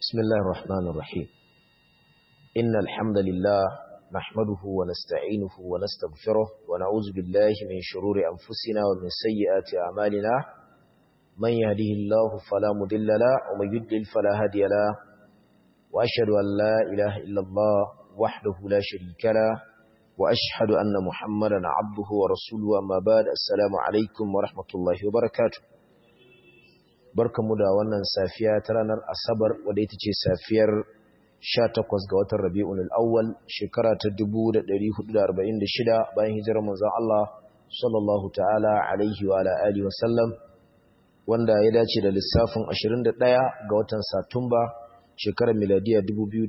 بسم الله الرحمن الرحيم إن الحمد لله نحمده ونستعينه ونستغفره ونعوذ بالله من شرور أنفسنا ومن سيئات أعمالنا من يهده الله فلا مضل له ومن يضلل فلا هادي له وأشهد أن لا إله إلا الله وحده لا شريك له وأشهد أن محمدا عبده ورسوله أما بعد السلام عليكم ورحمة الله وبركاته barkamu da wannan safiya ta ranar asabar wadda ita ce safiyar 18 ga watan rabi'un al'awwal shekara ta 1446 bayan hijirar manzon Allah sallallahu ta'ala alaihi wa ala alihi wa sallam wanda ya dace da lissafin 21 ga watan satumba shekarar miladiya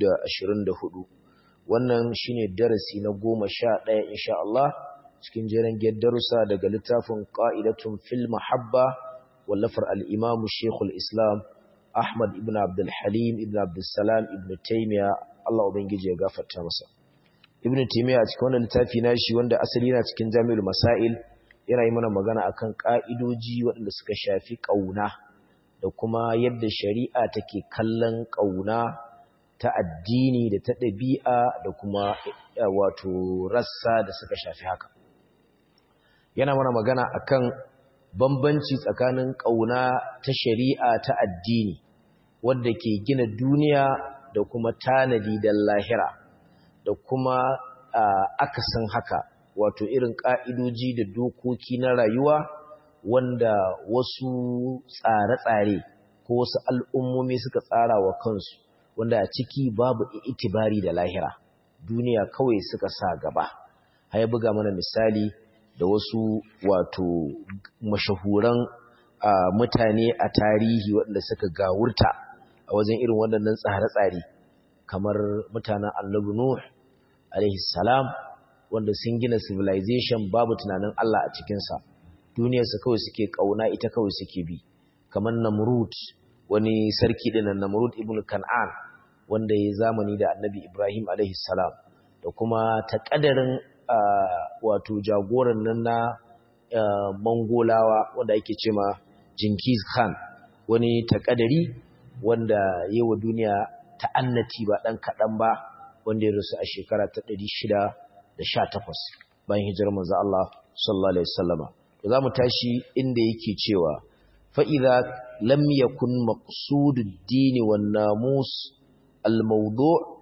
2024 wannan shine darasi na 11 insha Allah cikin jeren darussa daga littafin qa'idatun fil mahabba wallafar al'imamu Shekul Islam Ahmad ibn Abdulhalim ibn Abdulsalam ibn Taimiyya Allah Ubangiji ya gafarta masa. Ibn Taimiyya a cikin wannan littafi na shi wanda asali na cikin jami'ul Masail yana yi mana magana akan ƙa'idoji waɗanda suka shafi ƙauna da kuma yadda shari'a take kallon ƙauna ta addini da ta ɗabi'a da kuma wato rassa da suka shafi haka. Yana mana magana akan bambanci tsakanin ƙauna ta shari'a ta addini wadda ke gina duniya da kuma tanadi da lahira da kuma akasin haka wato irin ƙa'idoji da dokoki na rayuwa wanda wasu tsare-tsare ko wasu al'ummomi suka tsara wa kansu wanda a ciki babu itibari da lahira duniya kawai suka sa gaba haya buga mana misali da wasu wato mashahuran mutane a tarihi waɗanda suka gawurta a wajen irin waɗannan tsare-tsare kamar mutanen annabi Nuh alaihi salam wanda sun gina civilization babu tunanin Allah a cikinsa duniyarsa kawai suke ƙauna ita kawai suke bi kamar Namrud wani sarki ɗin Namrud ibn Kan'an wanda ya zamani da annabi Ibrahim alaihi salam da kuma taƙadarin Uh, wato jagoran nan na uh, mangolawa wanda ake ce ma Jinkiz Khan wani takadari wanda yi wa duniya ta'annati ba ɗan kaɗan ba wanda ya rasu a shekara ta 618 bayan hijirar manzo Allah sallallahu alaihi wasallama to zamu tashi inda yake cewa fa idza lam yakun maqsudud din wan namus al mawdu'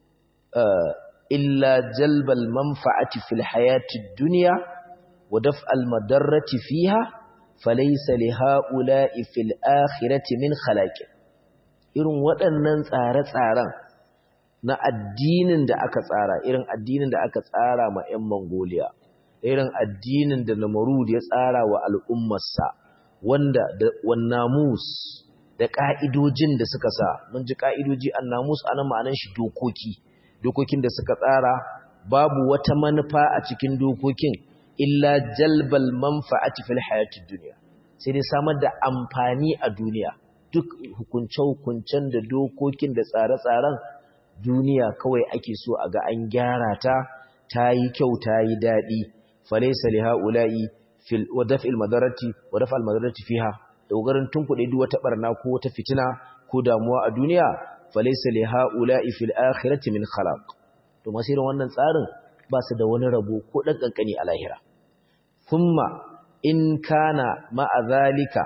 uh, إلا جلب المنفعة في الحياة الدنيا ودفع المدرة فيها فليس لهؤلاء في الآخرة من خلاق irin waɗannan tsare-tsaren na addinin da aka tsara irin addinin da aka tsara ma 'yan Mongolia irin addinin da Namrud ya tsara wa al'ummarsa wanda da wannamus da ƙa'idojin da suka sa mun ji ƙa'idoji annamus anan ma'anan shi dokoki dokokin da suka tsara babu wata manufa a cikin dokokin illa jalbal manfa'ati fil hayatid dunya sai dai samar da amfani a duniya duk hukunce-hukuncen da dokokin da tsare-tsaren duniya kawai ake so a ga an gyara ta ta yi kyau ta yi daɗi falaisa li ha'ula'i fil wadaf'il madarati wadaf'al madarati fiha da kokarin tunkuɗe duk wata barna ko wata fitina ko damuwa a duniya falaisa li haula'i fil akhirati min khalaq to masirin wannan tsarin ba su da wani rabo ko dan kankani a lahira thumma in kana ma'a zalika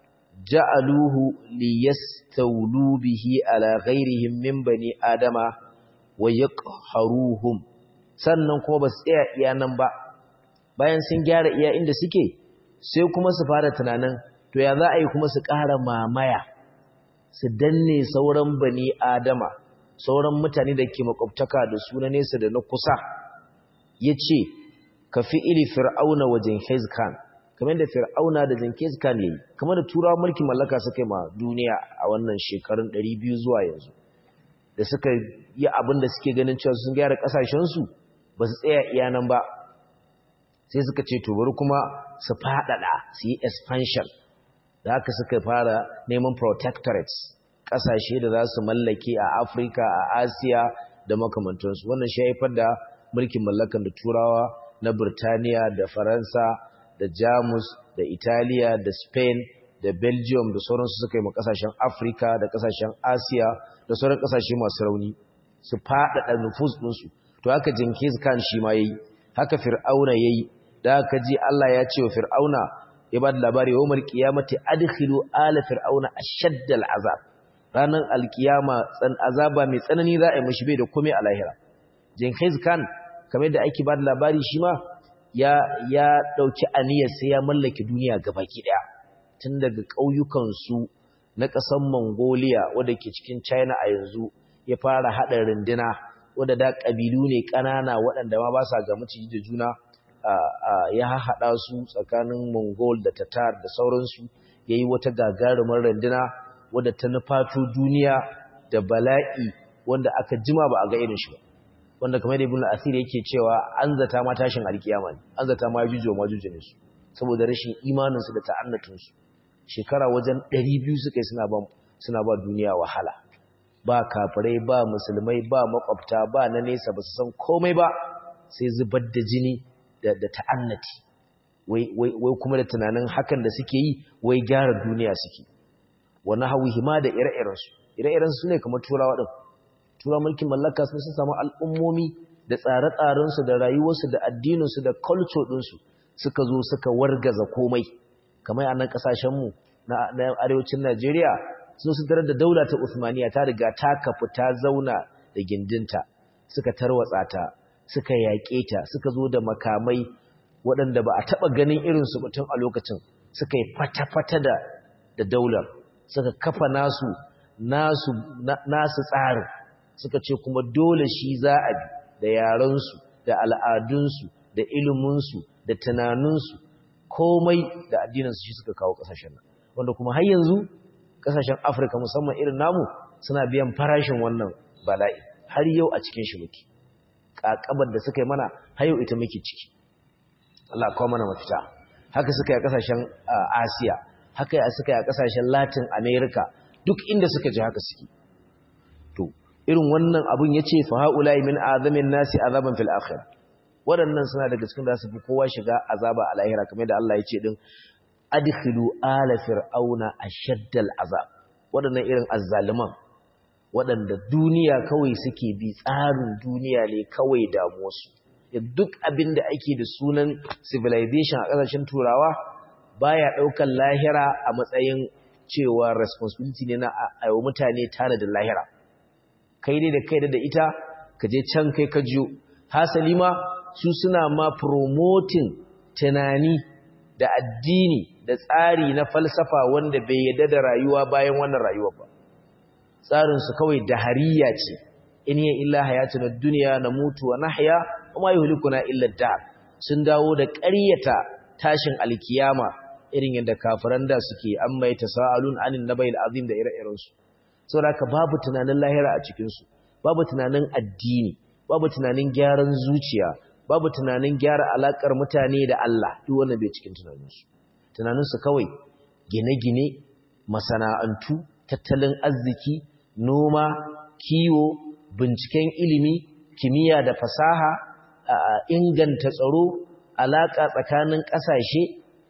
ja'aluhu liyastawlu bihi ala ghairihim min bani adama wa yaqharuhum sannan kuma ba su tsaya iya nan ba bayan sun gyara iya inda suke sai kuma su fara tunanin to ya za a yi kuma su ƙara mamaya su danne sauran bani adama sauran mutane da ke makwabtaka da su na nesa da na kusa ya ce ka fi ili fir'auna wa jenkins khan kamar da fir'auna da jenkins khan ya yi kamar da turawa mulkin mallaka suka yi ma duniya a wannan shekarun 200 zuwa yanzu da suka yi abin da suke ganin cewa sun gyara kasashensu ba su tsaya iya nan ba sai suka ce to bari kuma su faɗaɗa su yi expansion da haka suka fara neman protectorates ƙasashe da za su mallake a afirka a asiya da makamantansu wannan shi haifar da mulkin mallakan da turawa na birtaniya da faransa da jamus da italiya da spain da belgium da sauransu suka yi ma kasashen afirka da kasashen asiya da sauran kasashe masu rauni su faɗaɗa nufus ɗinsu to haka jinkis kan shi ma ya yi haka fir'auna ya yi da haka ji allah ya ce wa fir'auna ya ba da labari wa umar kiyamati adkhilu ala fir'auna ashaddal azab ranar alkiyama tsan azaba mai tsanani za a yi mashi bai da komai a lahira jinkis kan kamar da ake ba da labari shi ma ya ya dauki aniyar sai ya mallaki duniya gabaki daya tun daga ƙauyukansu na ƙasar Mongolia wadda ke cikin China a yanzu ya fara haɗa runduna wadda da ƙabilu ne ƙanana waɗanda ma ba sa ga maciji da juna ya haɗa su tsakanin Mongol da Tatar da sauransu ya yi wata gagarumar runduna wadda ta nufato duniya da bala'i wanda aka jima ba a ga irin shi ba wanda kamar da ibn asir yake cewa an zata ma tashin alkiyama ne an zata ma jujo ma jujo ne su saboda rashin imaninsu da ta'annatunsu shekara wajen 200 suka yi suna ba suna ba duniya wahala ba kafirai ba musulmai ba makwabta ba na nesa ba su san komai ba sai zubar da jini da, da ta'annati wai, wai, wai kuma da tunanin hakan da suke yi wai gyara duniya suke wani hawi ma da ire-irensu ire-irensu ne kamar turawa ɗin tura mulkin mallaka sun sun samu al'ummomi da tsare-tsarensu da rayuwarsu da addininsu da culture ɗinsu suka zo suka wargaza komai kamar a nan ƙasashenmu na arewacin Najeriya sun su tarar da daula ta Usmaniya ta riga ta kafu ta zauna da gindinta suka tarwatsa ta suka yaƙe ta suka zo da makamai waɗanda ba a taɓa ganin irinsu batun a lokacin suka yi fata-fata da da daular suka kafa nasu nasu nasu tsarin suka ce kuma dole shi za a bi da yarensu da al'adunsu da iliminsu da tunaninsu komai da addinansu shi suka kawo ƙasashen nan wanda kuma har yanzu ƙasashen afirka musamman irin namu suna biyan farashin wannan bala'i har yau a cikin shi muke ƙaƙabar da suka yi mana har yau ita muke ciki Allah kawo mana mafita haka suka yi a ƙasashen asiya haka suka yi a ƙasashen latin america duk inda suka ji haka suke to irin wannan abun ya ce fa ha'ula'i min azamin nasi azaban fil akhirah waɗannan suna daga cikin da su fi kowa shiga azaba a lahira kamar da Allah ya ce din adkhilu ala fir'auna ashaddal azab waɗannan irin azzaliman waɗanda duniya kawai suke bi tsarin duniya ne kawai damuwarsu duk abin da ake da sunan civilization a ƙasashen turawa baya ɗaukar lahira a matsayin cewa responsibility ne na a mutane tare da lahira kai ne da kai da ita ka je can kai ka jiyo hasali ma su suna ma promoting tunani da addini da tsari na falsafa wanda bai yadda da rayuwa bayan wannan rayuwa ba tsarinsu kawai da hariya ce in yi illa hayatun duniya na mutu wa nahya kuma yuhlikuna illa dar sun dawo da ƙaryata tashin alkiyama irin yadda kafiran da suke an mai tasaalun anin nabayil azim da ire-irensu saboda babu tunanin lahira a cikinsu babu tunanin addini babu tunanin gyaran zuciya babu tunanin gyara alakar mutane da Allah duk wannan bai cikin tunaninsu tunaninsu kawai gine-gine masana'antu tattalin arziki noma kiwo binciken ilimi kimiyya da fasaha inganta tsaro alaka tsakanin ƙasashe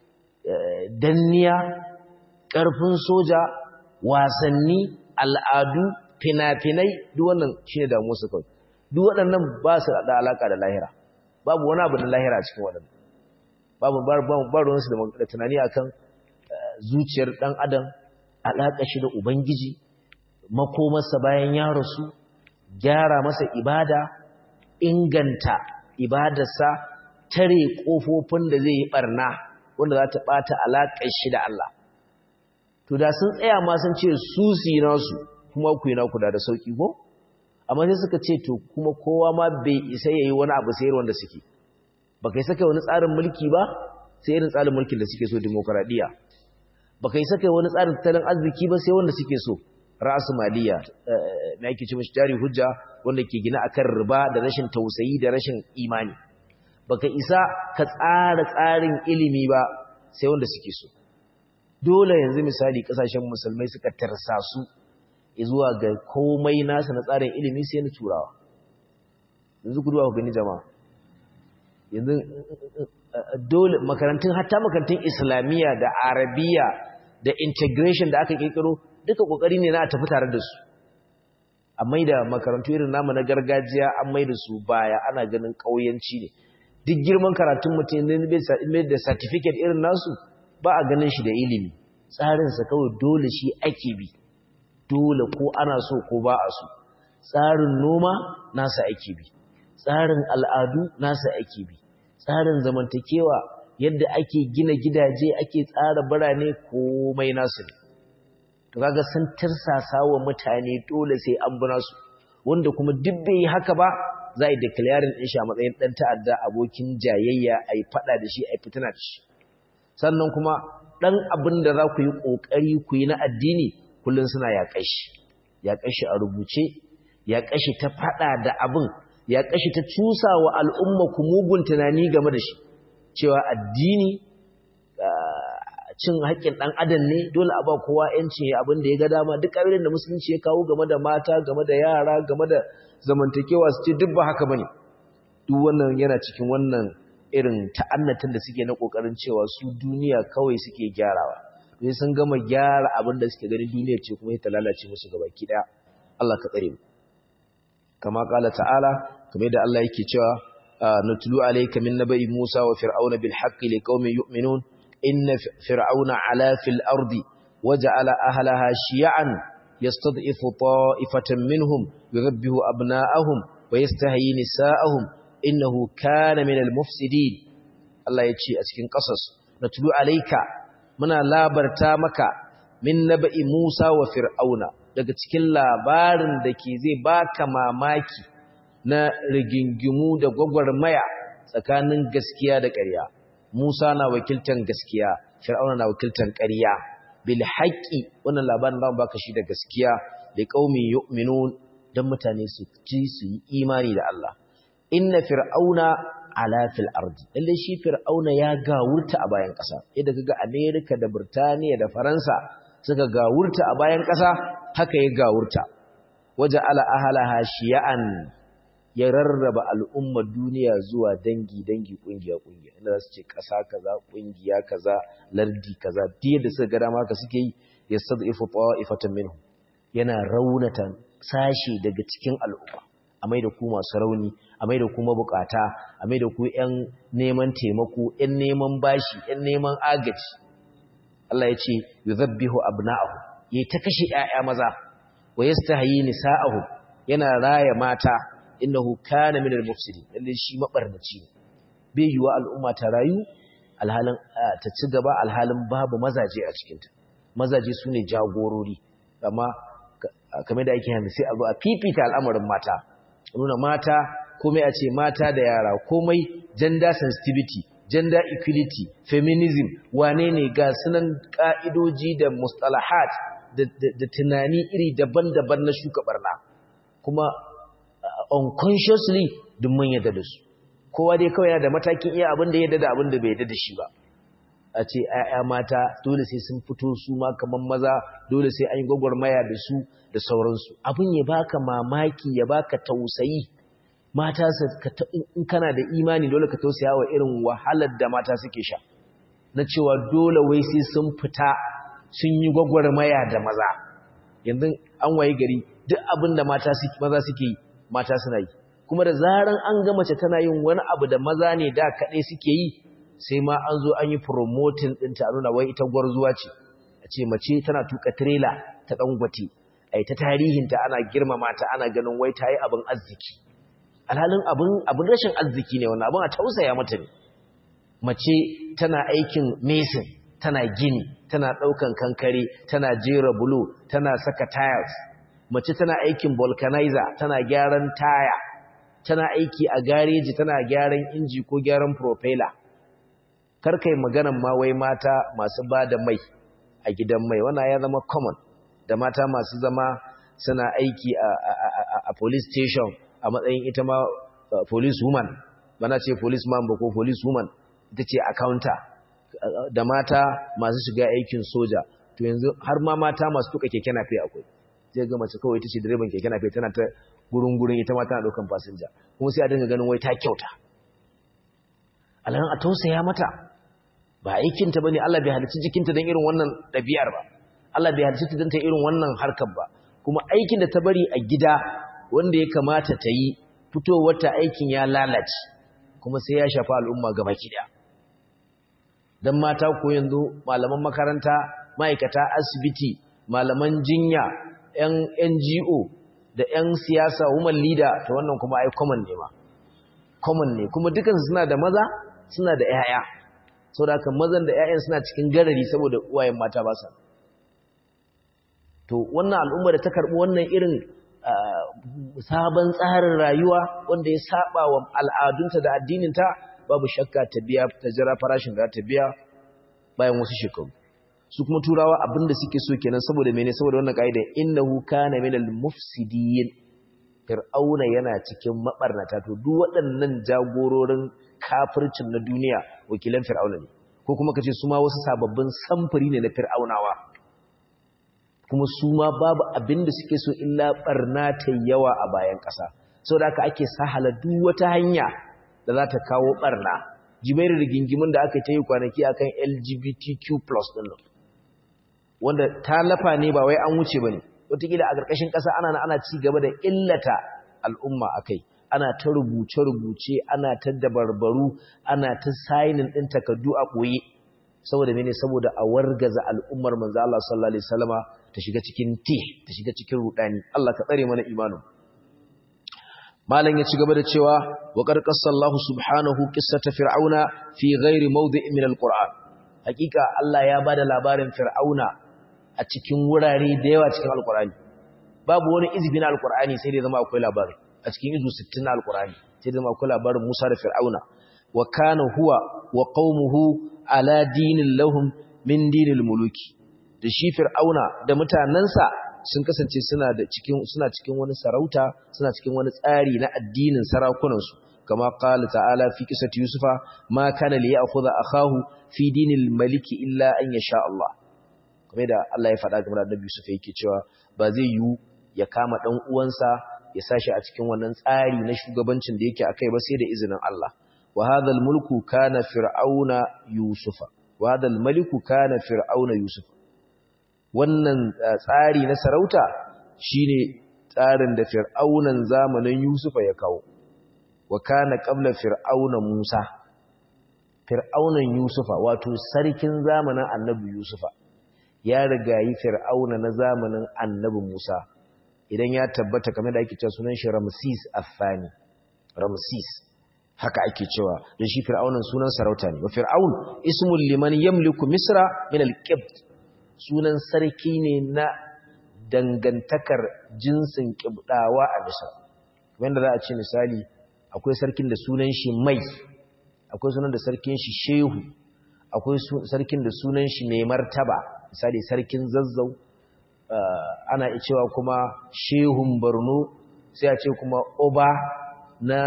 danniya ƙarfin soja wasanni al'adu fina-finai duk wannan shine damu su kawai duk waɗannan ba su da alaka da lahira babu wani abu da lahira a cikin waɗannan babu baronsu da tunani akan zuciyar ɗan adam alaƙa shi da ubangiji makomarsa bayan ya rasu gyara masa ibada inganta ibadarsa tare ƙofofin da zai yi ɓarna wanda za ta ɓata alaƙar shi da Allah to da sun tsaya ma sun ce su su nasu kuma ku yi naku da da sauƙi ko amma sai suka ce to kuma kowa ma bai isa yayi wani abu sai wanda suke baka yi saka wani tsarin mulki ba sai irin tsarin mulkin da suke so demokradiya baka yi saka wani tsarin tattalin arziki ba sai wanda suke so ra'asu maliya me ake ce mishi jari hujja wanda ke gina akan riba da rashin tausayi da rashin imani baka isa ka tsara tsarin ilimi ba sai wanda suke so dole yanzu misali kasashen musulmai suka tarsa su zuwa ga komai nasa na tsarin ilimi sai na turawa yanzu ku duwa ku gani jama'a yanzu dole makarantun hatta makarantun islamiyya da arabiya da integration da aka kirkiro duka kokari ne na a tafi tare da su a maida makarantu irin namu na gargajiya an maida su baya ana ganin kauyanci ne duk girman karatun mutum ne da certificate irin nasu ba a ganin shi da ilimi tsarinsa kawai dole shi ake bi dole ko ana so ko ba a so tsarin noma nasa ake bi tsarin al'adu nasa ake bi tsarin zamantakewa yadda ake gina gidaje ake tsara birane komai nasu ne to kaga sun tirsasa wa mutane dole sai an bi nasu wanda kuma duk bai yi haka ba za a yi declaring din shi a matsayin dan ta'adda abokin jayayya a yi fada da shi a yi fitina da shi sannan kuma dan abin da za ku yi kokari ku yi na addini kullun suna yaƙar shi yaƙar shi a rubuce yaƙar shi ta fada da abin yaƙar shi ta cusa wa al'umma ku mugun tunani game da shi cewa addini cin haƙƙin ɗan adam ne dole a ba kowa ‘yancin ya abin da ya ga dama duk abin da musulunci ya kawo game da mata game da yara game da zamantakewa su ce duk ba haka bane duk wannan yana cikin wannan irin ta'annatin da suke na ƙoƙarin cewa su duniya kawai suke gyarawa sai sun gama gyara abin da suke gani duniya ce kuma ta lalace musu gaba ki ɗaya Allah ka tsare mu kama ƙala ta'ala kamar da Allah yake cewa nutlu alayka min nabai Musa wa fir'auna bil haqqi liqaumin yu'minun إن فرعون علا في الأرض وجعل أهلها شيعا يستضعف طائفة منهم يذبه أبناءهم ويستهي نساءهم إنه كان من المفسدين الله يتشي أتكين قصص نتلو عليك منا لا برتامك من نبأ موسى وفرعون daga cikin labarin da ke zai baka mamaki na rigingimu da gwagwarmaya tsakanin gaskiya da ƙarya Musa na wakiltan gaskiya, Fir'auna na wakiltan ƙarya. Bil haqqi wannan labarin zamu baka shi da gaskiya da qaumi yu'minun dan mutane su ci su yi imani da Allah. Inna fir'auna ala fil ardi. Lalle shi Fir'auna ya gawurta a bayan ƙasa. Yadda kaga America da Burtaniya da Faransa suka gawurta a bayan ƙasa, haka ya gawurta. Waja ala ahlaha shiya'an ya rarraba al'ummar duniya zuwa dangi-dangi ƙungiya-ƙungiya inda za su ce ƙasa kaza ƙungiya kaza lardi kaza diya da suka gada maka suke yi ya sadu ifu ifatan minhu yana raunata sashi daga cikin al'umma a mai da ku masu rauni a mai da ku mabukata a mai da ku ‘yan neman taimako ‘yan neman bashi ‘yan neman agaji Allah ya ce yi zabbihu abna'ahu ya ta kashe ‘ya'ya maza wa yasta hayi nisa'ahu yana raya mata innahu kana minal mufsidin lalle shi mabarnaci ne bai yiwa al'umma ta rayu alhalin ta ci gaba alhalin babu mazaje a cikin ta mazaje sune jagorori amma kamar da ake hannu sai a zo a fifita al'amarin mata nuna mata komai a ce mata da yara komai gender sensitivity gender equality feminism wane ne ga sunan ka'idoji da mustalahat da tunani iri daban-daban na shuka barna kuma unconsciously duk mun yadda da su kowa dai kawai yana da matakin iya abin da ya yadda da abin da bai yadda da shi ba a ce ‘ya'ya mata dole sai sun fito su ma kamar maza dole sai an yi gwagwarmaya da su da sauransu abin ya baka mamaki ya baka tausayi mata in kana da imani dole ka tausaya wa irin wahalar da mata suke sha na cewa dole wai sai sun fita sun yi gwagwarmaya da maza yanzu an waye gari duk abin da mata maza suke yi mata suna yi kuma da zaran an ga mace tana yin wani abu da maza ne da kaɗai suke yi sai ma an zo an yi promoting ɗinta a nuna wai ita gwarzuwa ce a ce mace tana tuka trailer ta ɗangwate a ta tarihinta ana girmama ta ana ganin wai ta yi abin arziki alhalin abin rashin arziki ne wannan abin a tausaya mata ne mace tana aikin mason tana gini tana ɗaukan kankare tana jera bulo tana saka tiles mace tana aikin vulcanizer tana gyaran taya tana aiki a gareji tana gyaran inji ko gyaran propeller karkai maganan ma wai mata masu ba da mai a gidan mai wannan ya zama common da mata masu zama suna aiki a police station a matsayin ita ma police woman bana ce police man ba ko police woman ita ce accountant da mata masu shiga aikin soja to yanzu har ma mata masu tuka keke nafe akwai zai ga mace kawai ita ce direban keke nafe tana ta gurin gurin ita ma tana daukan fasinja kuma sai a dinga ganin wai ta kyauta alhan a tausaya mata ba aikinta bane Allah bai halicci jikinta don irin wannan ɗabi'ar ba Allah bai halicci ta don ta irin wannan harkar ba kuma aikin da ta bari a gida wanda ya kamata ta yi fitowar ta aikin ya lalace kuma sai ya shafa al'umma gaba ɗaya dan mata ko yanzu malaman makaranta ma'aikata asibiti malaman jinya yan NGO da yan siyasa woman leader to wannan kuma ai common ne ma common ne kuma dukansu suna da maza suna da 'ya'ya sau da haka mazan da 'ya'yan suna cikin garari saboda uwayen mata ba sa to wannan al'umma da ta karɓi wannan irin sabon tsarin rayuwa wanda ya saba wa al'adunta da addininta babu shakka ta biya ta jira farashin da ta biya bayan wasu shekaru su kuma turawa abinda suke so kenan saboda mene saboda wannan ka'ida innahu kana minal mufsidin fir'auna yana cikin mabarnata to duk waɗannan jagororin kafircin na duniya wakilan fir'auna ne ko kuma kace su ma wasu sababbin samfuri ne na fir'aunawa kuma su ma babu abin da suke so illa barna ta yawa a bayan ƙasa saboda haka ake sahala duk wata hanya da za ta kawo barna jimairu rigingimin da aka ta yi kwanaki akan LGBTQ+ din nan wanda ta lafa ne ba wai an wuce bane wataƙila a ƙarƙashin ƙasa ana ana ci gaba da illata al'umma akai ana ta rubuce-rubuce ana ta dabarbaru ana ta sainin ɗin takardu a ɓoye saboda mene saboda a wargaza al'ummar manzo Allah sallallahu alaihi wasallama ta shiga cikin tih ta shiga cikin rudani Allah ka tsare mana imanin malam ya ci gaba da cewa wa qarqasallahu subhanahu qissata fir'auna fi ghairi mawdi'in min alquran hakika Allah ya bada labarin fir'auna a cikin wurare da yawa cikin alqurani babu wani izbi na alqurani sai dai zama akwai labarin a cikin izu 60 na alqurani sai dai zama akwai labarin Musa da fir'auna wa kana huwa wa qaumuhu ala dinin lahum min dinil muluki da shi fir'auna da mutanansa sun kasance suna da cikin suna cikin wani sarauta suna cikin wani tsari na addinin sarakunan su kama qala ta'ala fi qissati yusufa ma kana li ya'khudha akahu fi dinil maliki illa an yasha Allah kamar da Allah ya faɗa game da Annabi Yusuf yake cewa ba zai yiwu ya kama dan uwansa ya sashi a cikin wannan tsari na shugabancin da yake akai ba sai da izinin Allah wa hadha mulku kana fir'auna yusufa wa hadha maliku kana fir'auna yusufa wannan tsari na sarauta shine tsarin da fir'aunan zamanin yusufa ya kawo wa kana qabla fir'auna musa fir'aunan yusufa wato sarkin zamanin annabi yusufa ya rigayi fir'auna na zamanin annabi musa idan ya tabbata kamar da ake cewa sunan shi ramsis afani ramsis haka ake cewa da shi fir'aunan sunan sarauta ne wa fir'aun ismul liman yamliku misra min al-qibt sunan sarki ne na dangantakar jinsin kibdawa a misra wanda za a ce misali akwai sarkin da sunan shi mai akwai sunan da sarkin shi shehu akwai sarkin da sunan shi mai martaba misali sarkin zazzau ana cewa kuma shehun borno sai a ce kuma oba na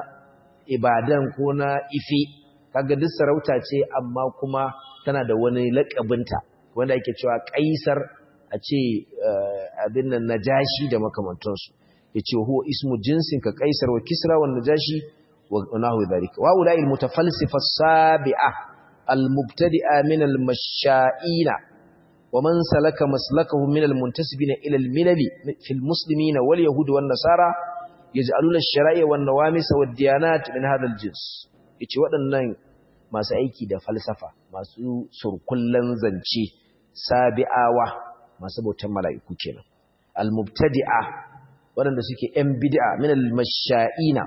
ibadan ko na ife kaga duk sarauta ce amma kuma tana da wani lakabinta wanda ake cewa kaisar a ce abin nan najashi da makamantansu ya ce huwa ismu jinsin ka kaisar wa kisra wa najashi wa nahu dhalika wa ulai almutafalsifa sabi'a almubtadi'a min almasha'ina wa man salaka maslakahu min almuntasibina ila almilali fi almuslimina wal yahud wan nasara yaj'aluna ash-shara'i wan nawamis wad diyanat min hadha al-jins yace waɗannan masu aiki da falsafa masu surkullan zance sabi'awa masu bautan mala'iku kenan al-mubtadi'a waɗanda suke ‘yan bid'a min al-masha'ina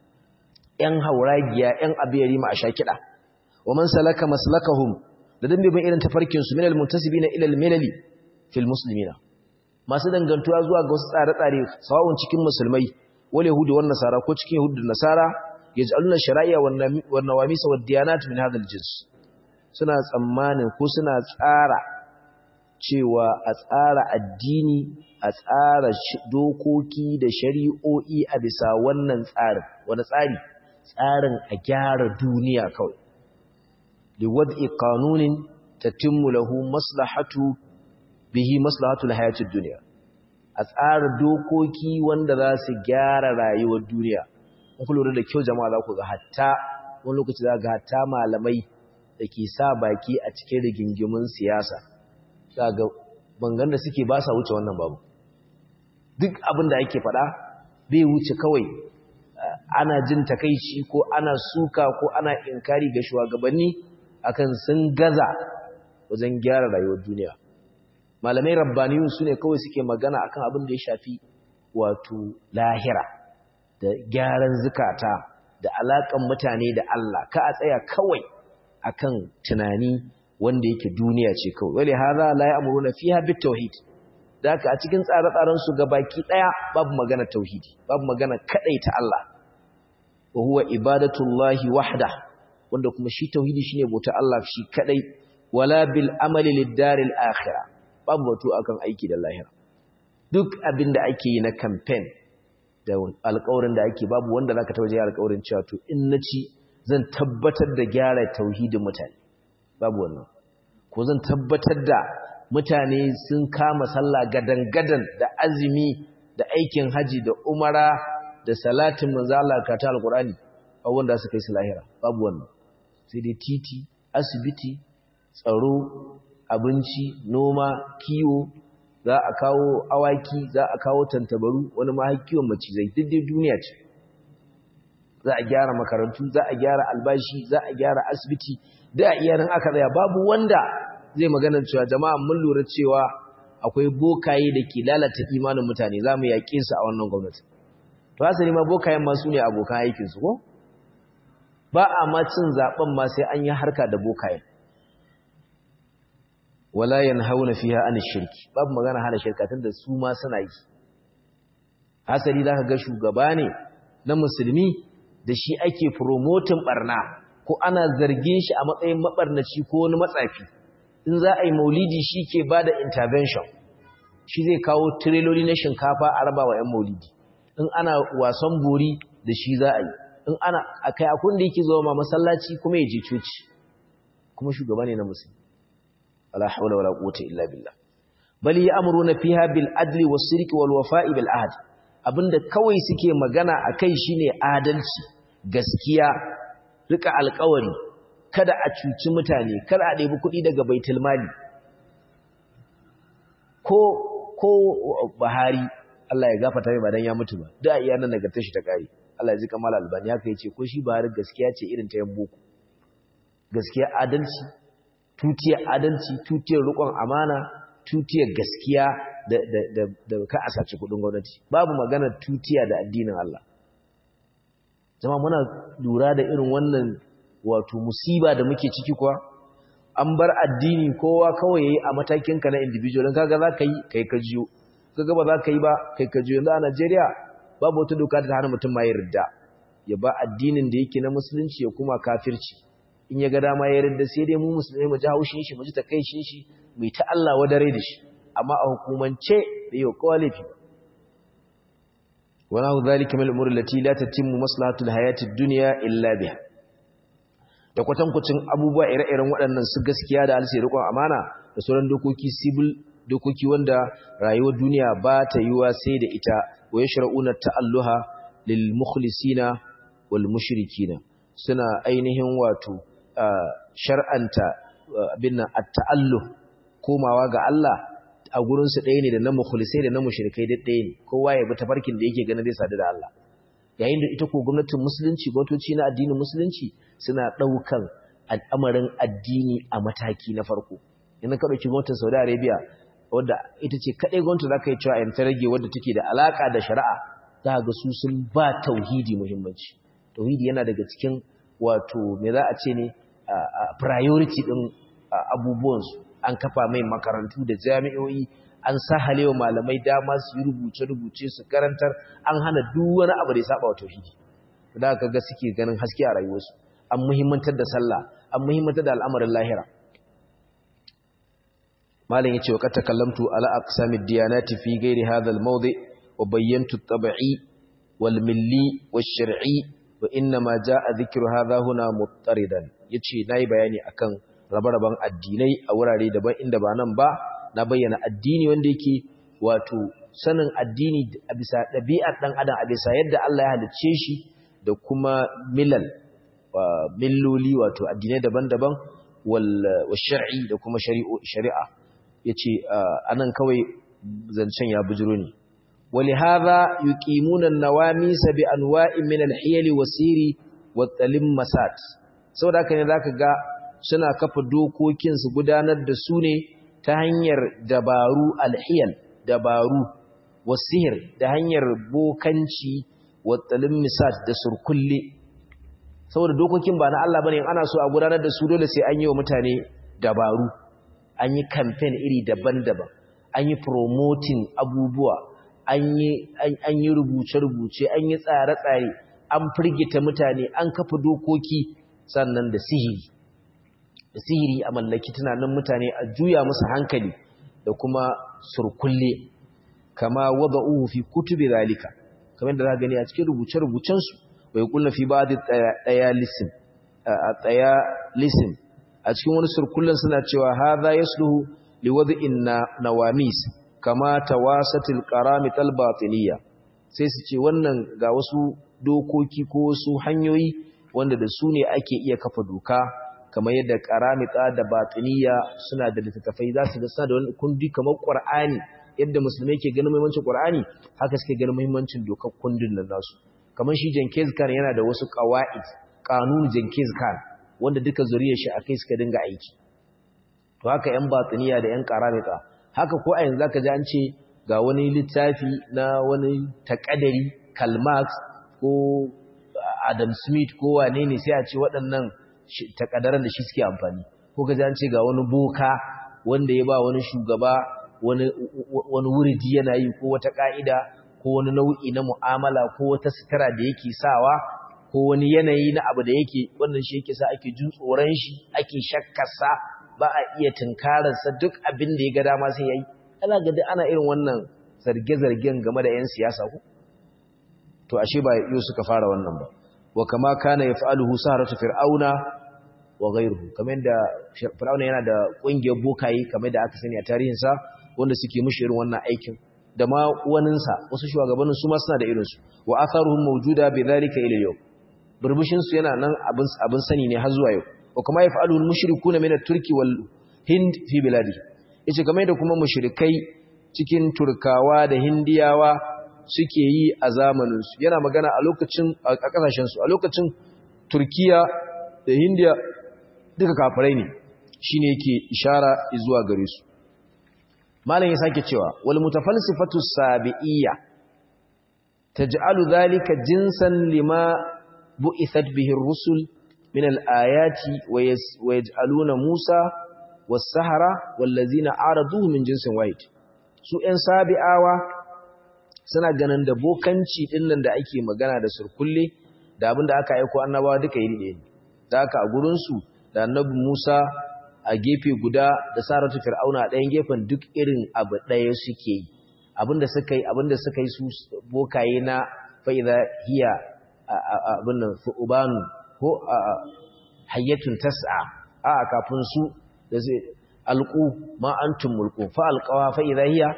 ‘yan hauragiya ‘yan abiyari ma a sha kiɗa wa man salaka maslakahum da dan bibin irin tafarkinsu min al-muntasibina ila al-milali fil muslimina masu dangantuwa zuwa ga wasu tsare-tsare sawa'un cikin musulmai wal yahudi wan nasara ko cikin yahudi da nasara yaj'aluna shara'i'a wan nawamisa wad diyanat min hadha al-jins suna tsammanin ko suna tsara cewa a tsara addini a tsara dokoki da shari'o'i a bisa wannan tsarin wani tsari tsarin a gyara duniya kawai liwad'i qanunin tatimmu lahu maslahatu bihi maslahatul hayatid dunya a tsara dokoki wanda za su gyara rayuwar duniya in ku lura da kyau jama'a za ku ga hatta wani lokaci za ga hatta malamai da ke sa baki a cikin rigingimin siyasa ga bangan da suke ba sa wuce wannan babu duk abin da ake faɗa bai wuce kawai ana jin takaici ko ana suka ko ana inkari ga shugabanni akan sun gaza wajen gyara rayuwar duniya malamai rabbaniyun su ne kawai suke magana akan abin da ya shafi wato lahira da gyaran zukata da alakan mutane da Allah ka a tsaya kawai akan tunani wanda yake duniya ce kawai wale hadha la ya'muruna fiha bit tauhid daka a cikin tsare-tsaren su gabaki daya babu magana tauhidi babu magana ta Allah wa huwa ibadatullahi wahda wanda kuma shi tauhidi shine bauta Allah shi kadai wala bil amali lid daril akhirah babu batu akan aiki da lahira duk abin da ake yi na campaign da alƙawarin da ake babu wanda zaka taba je alƙawarin cewa to in naci zan tabbatar da gyara tauhidin mutane babu wannan ko zan tabbatar da mutane sun kama sallah gadan-gadan da azumi da aikin haji da umara da salatin manzo Allah ka ta alqur'ani a wanda su kai su lahira babu wannan sai dai titi asibiti tsaro abinci noma kiwo za a kawo awaki za a kawo tantabaru wani ma kiwon macizai duk dai duniya ce za a gyara makarantu za a gyara albashi za a gyara asibiti da iyarin aka tsaya babu wanda zai magana cewa jama'a mun lura cewa akwai bokaye da ke lalata imanin mutane za mu yaƙe su a wannan gwamnati to asali ma bokayen ma su ne abokan aikinsu ko ba a ma cin zaben ma sai an yi harka da bokayen wala yanhauna fiha an shirki babu magana hana shirka tunda su ma suna yi hasali zaka ga shugaba ne na musulmi da shi ake promoting barna ko ana zargin shi a matsayin mabarnaci ko wani matsafi in za a yi maulidi shi ke bada intervention shi zai kawo tireloli na shinkafa a raba wa 'yan maulidi in ana wasan bori da shi za a yi in ana akai akun da yake zuwa ma masallaci kuma ya je coci kuma shugaba ne na musulmi wala hawla wala quwwata illa billah bal ya'muruna fiha bil adli was sirqi wal wafa'i bil ahd abinda kawai suke magana akai shine adalci gaskiya rika alƙawari kada a cuci mutane kada a ɗebi kuɗi daga baitul mali ko ko Buhari Allah ya gafarta mai ba dan ya mutu ba da iya nan nagartar shi ta kare Allah ya ji kamal albani haka yace ko shi Buhari gaskiya ce irin ta yan boko gaskiya adalci tutiyar adalci tutiyar rikon amana tutiyar gaskiya da, da, da, da ka a sace kudin gwamnati babu maganar tutiya da addinin Allah zama muna lura da irin wannan wato musiba da muke ciki kuwa an bar addini kowa kawai yayi a matakin ka na individual kaga za ka yi kai ka jiyo kaga ba za ka yi ba kai ka jiyo yanzu a Najeriya babu wata doka da ta hana mutum ma ya ridda ya ba addinin da yake na musulunci ya kuma kafirci in ya ga dama ya yarda sai dai mu musulmai mu ji haushin shi mu ji takaicin shi mu ta Allah wadare da shi amma a hukumance bai yi kowa laifi wa nahu dhalika min al-umuri allati la tatimmu maslahatu al-hayati ad-dunya illa biha da kwatankwacin abubuwa ire-iren waɗannan su gaskiya da alsai rikon amana da sauran dokoki civil dokoki wanda rayuwar duniya ba ta yiwa sai da ita wa yashra'una ta'alluha lil mukhlisina wal mushrikina suna ainihin wato shar'anta abin nan at-ta'alluh komawa ga Allah a gurin su ɗaya ne da na mukhlisai da na mushrikai da ɗaya ne kowa ya bi tafarkin da yake ganin zai sadu da Allah yayin da ita ko gwamnatin musulunci gwamnatoci na addinin musulunci suna ɗaukan al'amarin addini a mataki na farko idan ka ɗauki gwamnatin Saudi Arabia wadda ita ce kaɗai gwamnati za ka yi cewa yan ta rage wadda take da alaƙa da shari'a za ga su sun ba tauhidi muhimmanci tauhidi yana daga cikin wato me za a ce ne priority ɗin abubuwansu an kafa mai makarantu da jami'o'i an sahalewa malamai dama su yi rubuce-rubuce su karantar an hana duk wani abu da ya saba wa tauhidi da aka ga suke ganin haske a rayuwarsu an muhimmantar da sallah an muhimmantar da al'amarin lahira malam yace wa kata kallamtu ala aqsamid diyanati fi ghairi hadha al-mawdi wa bayyantu at-tab'i wal milli wash-shar'i wa inna ma jaa dhikru hadha huna muttaridan yace nayi bayani akan rabe-raben addinai a wurare daban inda ba nan ba na bayyana addini wanda yake wato sanin addini a bisa ɗabi'ar ɗan adam a bisa yadda Allah ya halicce shi da kuma milal milloli wato addinai daban-daban wal shar'i da kuma shari'a yace anan kawai zancen ya bujiro ne ولهذا يقيمون النواميس بانواع من الحيل والسير والتلمسات saboda haka ne zaka ga suna kafa dokokin su gudanar da su ne ta hanyar dabaru alhiyal dabaru wasihir da hanyar bokanci wattalmisat da surkulle saboda dokokin ba na Allah bane ana so a gudanar da su dole sai an yi wa mutane dabaru an yi campaign iri daban-daban an yi promoting abubuwa an yi rubuce-rubuce an yi tsare-tsare an firgita mutane an kafa dokoki sannan da sihiri da sihiri a mallaki tunanin mutane a juya musu hankali da kuma surkulle kama wadda uhu fi kutubi zalika kamar da za gani a cikin rubuce-rubucensu bai kulla fi ba ɗaya lisin a ɗaya lisin a cikin wani surkullen suna cewa haza ya sulhu liwadin nawamis kama tawasatil qaramital batiniya sai su ce wannan ga wasu dokoki ko wasu hanyoyi wanda da su ne ake iya kafa doka kamar yadda qaramita da batiniya suna da littattafai za su ga suna da wani kundi kamar qur'ani yadda musulmai ke ganin muhimmancin qur'ani haka suke ganin muhimmancin dokar kundin nan nasu kamar shi Jenkins Khan yana da wasu qawaid kanun Jenkins Khan wanda duka zuriyar shi akai suka dinga aiki to haka yan batiniya da yan qaramita haka ko a yanzu zaka ji an ce ga wani littafi na wani takadari Karl Marx ko Adam Smith ko wane ne sai a ce waɗannan takadaran da shi suke amfani ko ga an ce ga wani boka wanda ya ba wani shugaba wani wani wuridi yana yi ko wata ka'ida ko wani nau'i na mu'amala ko wata sutura da yake sawa ko wani yanayi na abu da yake wannan shi yake sa ake jin tsoron shi ake shakkarsa ba a iya tunkararsa duk abin da ya ga dama sai ya yi ana gadi ana irin wannan zarge-zargen game da 'yan siyasa ku to ashe ba yau suka fara wannan ba wa kama kana ya fa'aluhu saharatu fir'auna wa ghayruhu kamar yadda fir'auna yana da ƙungiyar bokaye kamar da aka sani a tarihinsa wanda suke mushi irin wannan aikin da ma waninsa wasu shugabannin su ma suna da irinsu wa atharuhum mawjuda bi dhalika ila yau burbushin su yana nan abin abin sani ne har zuwa yau wa kuma yaf'aluhu al-mushrikuna min at-turki wal hind fi biladi yace kamar da kuma mushrikai cikin turkawa da hindiyawa suke yi a zamanin su yana magana a lokacin a kasashen su a lokacin turkiya da hindiya duka kafirai ne shine yake ishara zuwa gare su malam ya sake cewa wal mutafalsifatu sabi'iyya taj'alu dhalika jinsan lima bu'ithat bihi ar-rusul min al-ayati wa yaj'aluna Musa was-sahara wallazina araduhu min jinsin wahid su ɗan sabi'awa suna ganin da bokanci dinnan da ake magana da surkulle da abinda aka aika annabawa duka iri ɗaya ne da aka a gurin su da annabi Musa a gefe guda da saratu fir'auna a ɗayan gefen duk irin abu ɗaya suke yi abinda suka yi abinda suka yi su bokaye na fa'iza hiya abin nan fu'ubanu ko hayyatun tas'a a kafin su da zai alqu ma antum mulku fa alqawa fa idha hiya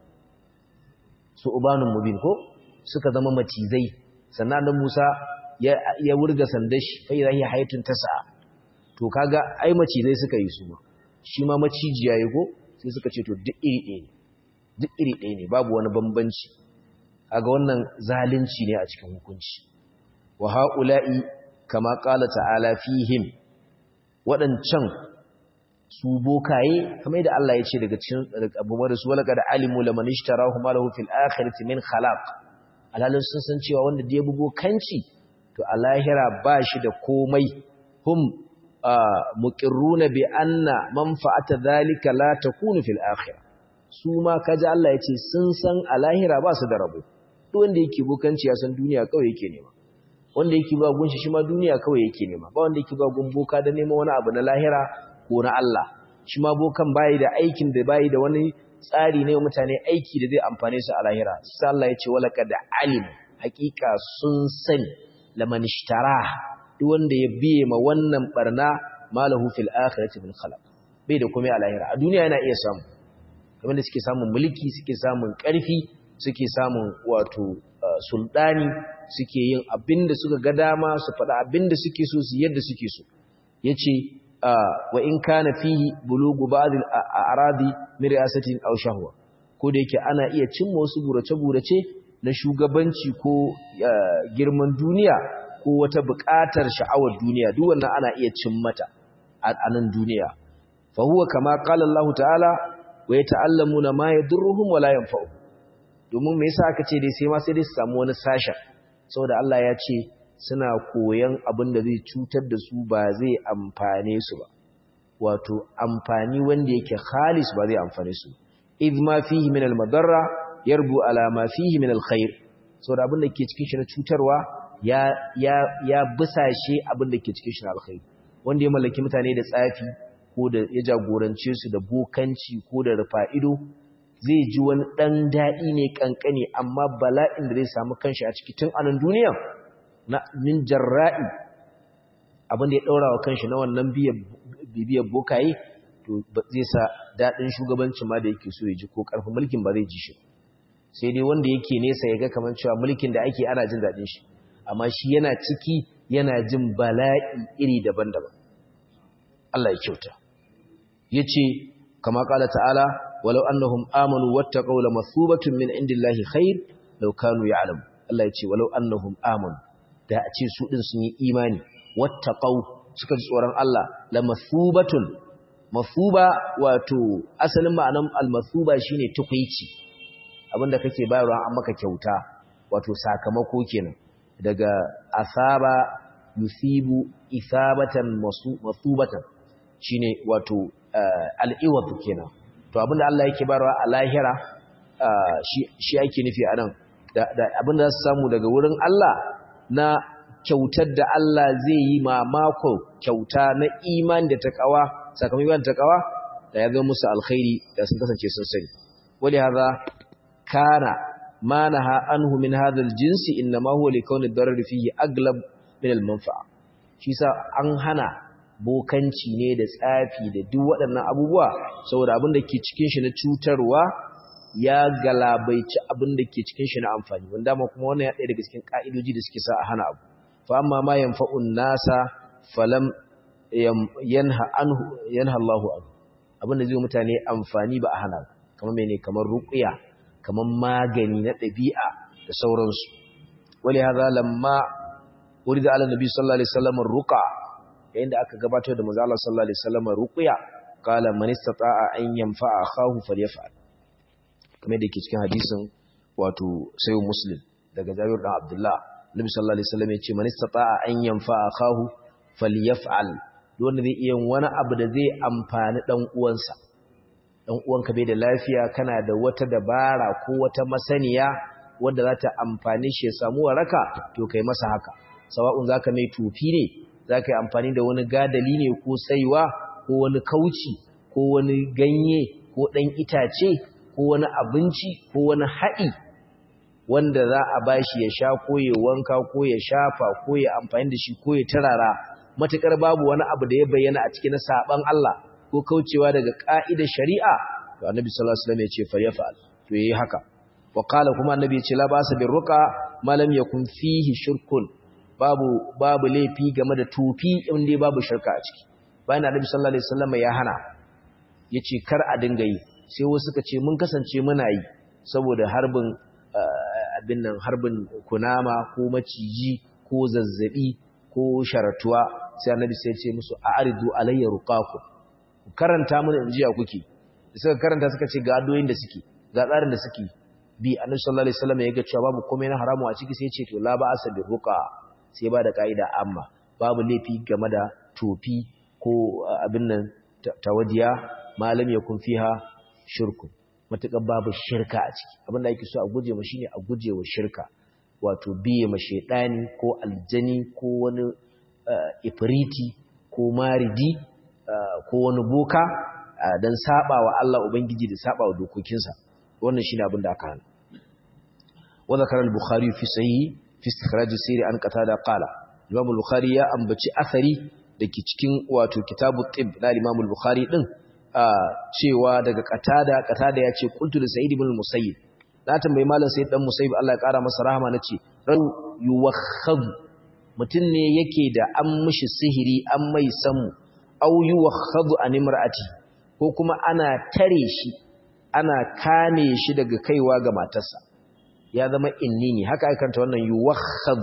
su'banun mubin ko suka zama macizai sannan dan Musa ya ya wurga sandashi fa idha hiya hayyatun tas'a to kaga ai macizai suka yi su ma shi ma macijiya yayi ko sai suka ce to duk iri ɗaya ne duk iri ɗaya ne babu wani bambanci kaga wannan zalunci ne a cikin hukunci wa haula'i kama qala ta'ala fihim wadancan su bokaye kamar da Allah ya ce daga cikin abubuwan da su walaka da alimu laman ishtarahu malahu fil akhirati min khalaq alhalin sun san cewa wanda da ya bugo kanci to a lahira ba shi da komai hum muqirruna bi anna manfa'ata dhalika la takunu fil akhirah su ma kaji Allah ya ce sun san a lahira ba su da rabo duk wanda yake bokanci ya san duniya kawai yake nema wanda yake ba gunshi shi ma duniya kawai yake nema ba wanda yake ba gun boka da neman wani abu na lahira ko na Allah shi ma bokan bayi da aikin da bayi da wani tsari ne mutane aiki da zai amfane su a lahira sai Allah ya ce walaka da alim hakika sun sani laman ishtara duk wanda ya biye ma wannan barna malahu fil akhirati min khalaq bai da komai a lahira a duniya yana iya samu kamar da suke samun mulki suke samun ƙarfi suke samun wato sultani suke yin abin da suka ga dama su faɗa abin da suke so su yadda suke so ya ce wa in kana fihi bulugu ba'd al-a'radi min ri'asatin aw shahwa ko da yake ana iya cimma wasu burace-burace na shugabanci ko girman duniya ko wata buƙatar sha'awar duniya duk wannan ana iya cimmata a nan duniya fa huwa kama qala Allah ta'ala wa yata'allamuna ma yadurruhum wa la yanfa'uhum domin me yasa aka ce dai sai ma sai dai su samu wani sashen saboda Allah ya ce suna koyan abin da zai cutar da su ba zai amfane su ba wato amfani wanda yake khalis ba zai amfane su idh ma fihi min al-madarra yarbu ala ma fihi min al-khair saboda abin da ke cikin shi na cutarwa ya ya ya busashe abin da ke cikin shi na alkhairi wanda ya mallaki mutane da tsafi ko da ya jagorance su da bokanci ko da rufa'ido zai ji wani dan dadi ne kankane amma bala'in da zai samu kanshi a cikin tun anan duniya na min jarra'i abin da ya daura wa kanshi na wannan bibiyar bokaye to zai sa daɗin shugabancin ma da yake so ya ji ko ƙarfin mulkin ba zai ji shi sai dai wanda yake nesa ya ga kamar cewa mulkin da ake ana jin daɗin shi amma shi yana ciki yana jin bala'i iri daban-daban Allah ya kyauta ya ce kama ƙala ta'ala walau annahum amanu wattaqaw lamathubatun min indillahi khair law kanu ya'lamu Allah ya ce walau annahum amanu da a ce su din sun yi imani wattaqaw suka ji tsoron Allah lamathubatun masuba wato asalin ma'anan almasuba shine tukuici abinda kake bayarwa an maka kyauta wato sakamako kenan daga asaba yusibu isabatan masubatan shine wato al'iwad kenan to abinda Allah yake bayarwa a lahira shi ake nufi anan da abinda za su samu daga wurin Allah na kyautar da Allah zai yi mamako kyauta na imani da takawa sakamakon takawa da ya zama musu alkhairi da sun kasance sun sani wali hadha kana ma naha anhu min hadha aljinsi inma huwa likawni ad-darar fihi aglab min al-manfa'a shi sa an hana bokanci ne da tsafi da duk waɗannan abubuwa saboda abin da ke cikin shi na cutarwa ya galabaici abin da ke cikin shi na amfani wanda ma kuma wannan ya ɗaya daga cikin ka'idoji da suke sa a hana abu fa amma ma yanfa'un nasa falam yanha anhu yanha Allahu anhu abinda zai mutane amfani ba a hana kamar mene kamar ruqya kamar magani na dabi'a da sauransu wali hadha lamma urida ala nabi sallallahu alaihi wasallam ruqa yayin da aka gabatar da manzo Allah sallallahu alaihi wasallam ruqya qala man istata'a an yanfa'a akhahu falyaf'al kamar da yake cikin hadisin wato sayyid muslim daga Jabir dan Abdullah Nabi sallallahu alaihi wasallam ya ce man istata'a an yanfa'a akhahu falyaf'al wanda zai iya wani abu da zai amfani dan uwansa dan uwanka bai da lafiya kana da wata dabara ko wata masaniya wanda za ta amfani shi ya samu waraka to kai masa haka sawa'un zaka mai tufi ne zaka yi amfani da wani gadali ne ko saiwa ko wani kauci ko wani ganye ko dan itace ko wani abinci ko wani haɗi wanda za a bashi ya sha ko ya wanka ko ya shafa ko ya amfani da shi ko ya tarara matukar babu wani abu da ya bayyana a cikin saban Allah ko kaucewa daga ka'idar shari'a to annabi sallallahu alaihi wasallam ya ce falyafal to yayi haka wa qala kuma annabi ya ce la basa bir ruqa ma lam yakun fihi shirkun babu babu laifi game da tufi in dai babu shirka a ciki bayan annabi sallallahu alaihi wasallam ya hana yace kar a dinga yi sai wasu suka ce mun kasance muna yi saboda harbin abin nan harbin kunama ko maciji ko zazzabi ko sharatuwa sai annabi sai ce musu a'ridu alayya ruqaku karanta mun injiya kuke suka karanta suka ce ga adoyin da suke ga tsarin da suke bi annabi sallallahu alaihi wasallam ya ga cewa babu komai na haramu a ciki sai ya ce to la ba'asa bi ruqa sai ba da kaida amma babu laifi game da tofi ko abin nan tawadiya malam yakun fiha shirku matuƙar babu shirka a ciki abinda ake so a guje ma shine a guje wa shirka wato biye ma shaidani ko aljani ko wani ifriti ko maridi ko wani boka don saba wa Allah ubangiji da saba wa dokokinsa wannan shine abin da aka hana wa zakara al-bukhari fi sahih fi istikhraj sirri an qatada qala imam al-bukhari ya ambaci asari dake cikin wato kitabu tib na imam al-bukhari din cewa daga katada katada ya ce kuntu da sa'id ibn musayyib na tambayi malam sayyid dan musayyib Allah ya kara masa rahama nace ran yuwakhad mutun ne yake da an mishi sihiri an mai samu aw yuwakhadhu an imra'ati ko kuma ana tare shi ana kame shi daga kaiwa ga matarsa ya zama inni ne haka aikanta wannan yuwakhadhu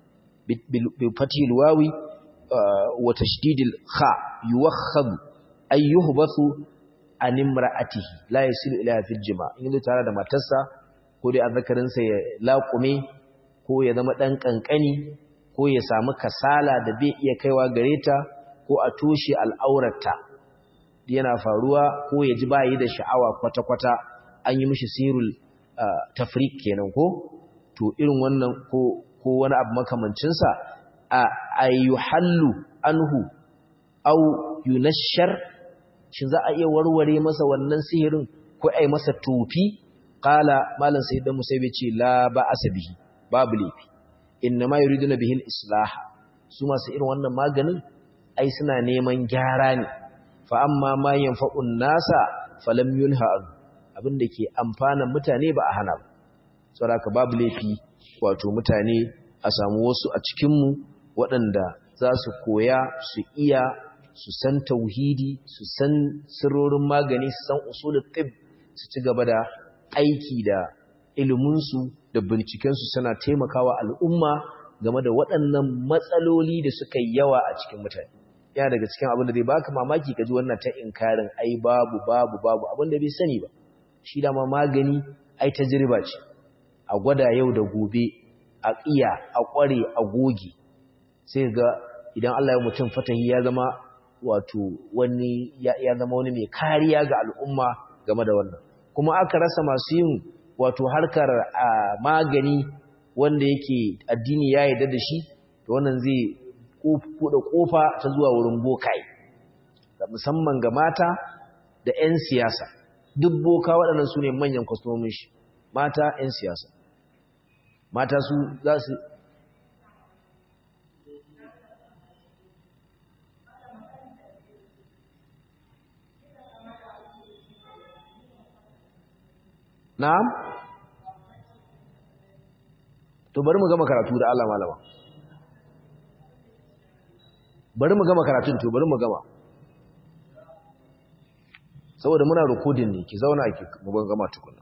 bi fatil wawi wa tashdidil kha yuwakhadhu ay yuhbathu an imra'atihi la yasilu ila fil jima in zai tare da matarsa ko dai azzakarin sa ya laƙume ko ya zama dan kankani ko ya samu kasala da bai iya kaiwa gare ta ko a toshe al'aurarta yana faruwa ko ya ji bayi da sha'awa kwata-kwata an yi mishi sirul tafrik kenan ko to irin wannan ko ko wani abu makamancinsa a ayyuhallu anhu au yunashar shin za a iya warware masa wannan sihirin ko ai masa tofi qala malam sayyid musaibi ce la ba asabihi babu lafi inna ma yuriduna bihi al-islah su masu irin wannan maganin ai suna neman gyara ne fa amma ma yanfa'un nasa falam yunha abinda ke amfanan mutane ba a hana ba saboda babu laifi wato mutane a samu wasu a cikin mu waɗanda za su koya su iya su san tauhidi su san sirrorin magani su san usulul tib su ci gaba da aiki da iliminsu da bincikensu suna taimakawa al'umma game da waɗannan matsaloli da suka yi yawa a cikin mutane yana daga cikin abin da zai baka mamaki ka ji wannan ta inkarin ai babu babu babu abin da bai sani ba shi dama magani ai tajriba ce a gwada yau da gobe a iya a ƙware a goge sai ga idan Allah ya mutum fatahi ya zama wato wani ya zama wani mai kariya ga al'umma game da wannan kuma aka rasa masu yin wato harkar magani wanda yake addini ya yarda da shi to wannan zai kuɗa ƙofa ta zuwa wurin bokai musamman ga mata da 'yan siyasa duk boka waɗannan su ne manyan kwastomin shi mata 'yan siyasa mata su za su na'am to bari mu gama karatu da Allah malama bari mu gama karatun to bari mu gama saboda muna recording ne ki zauna ki mu ban gama tukuna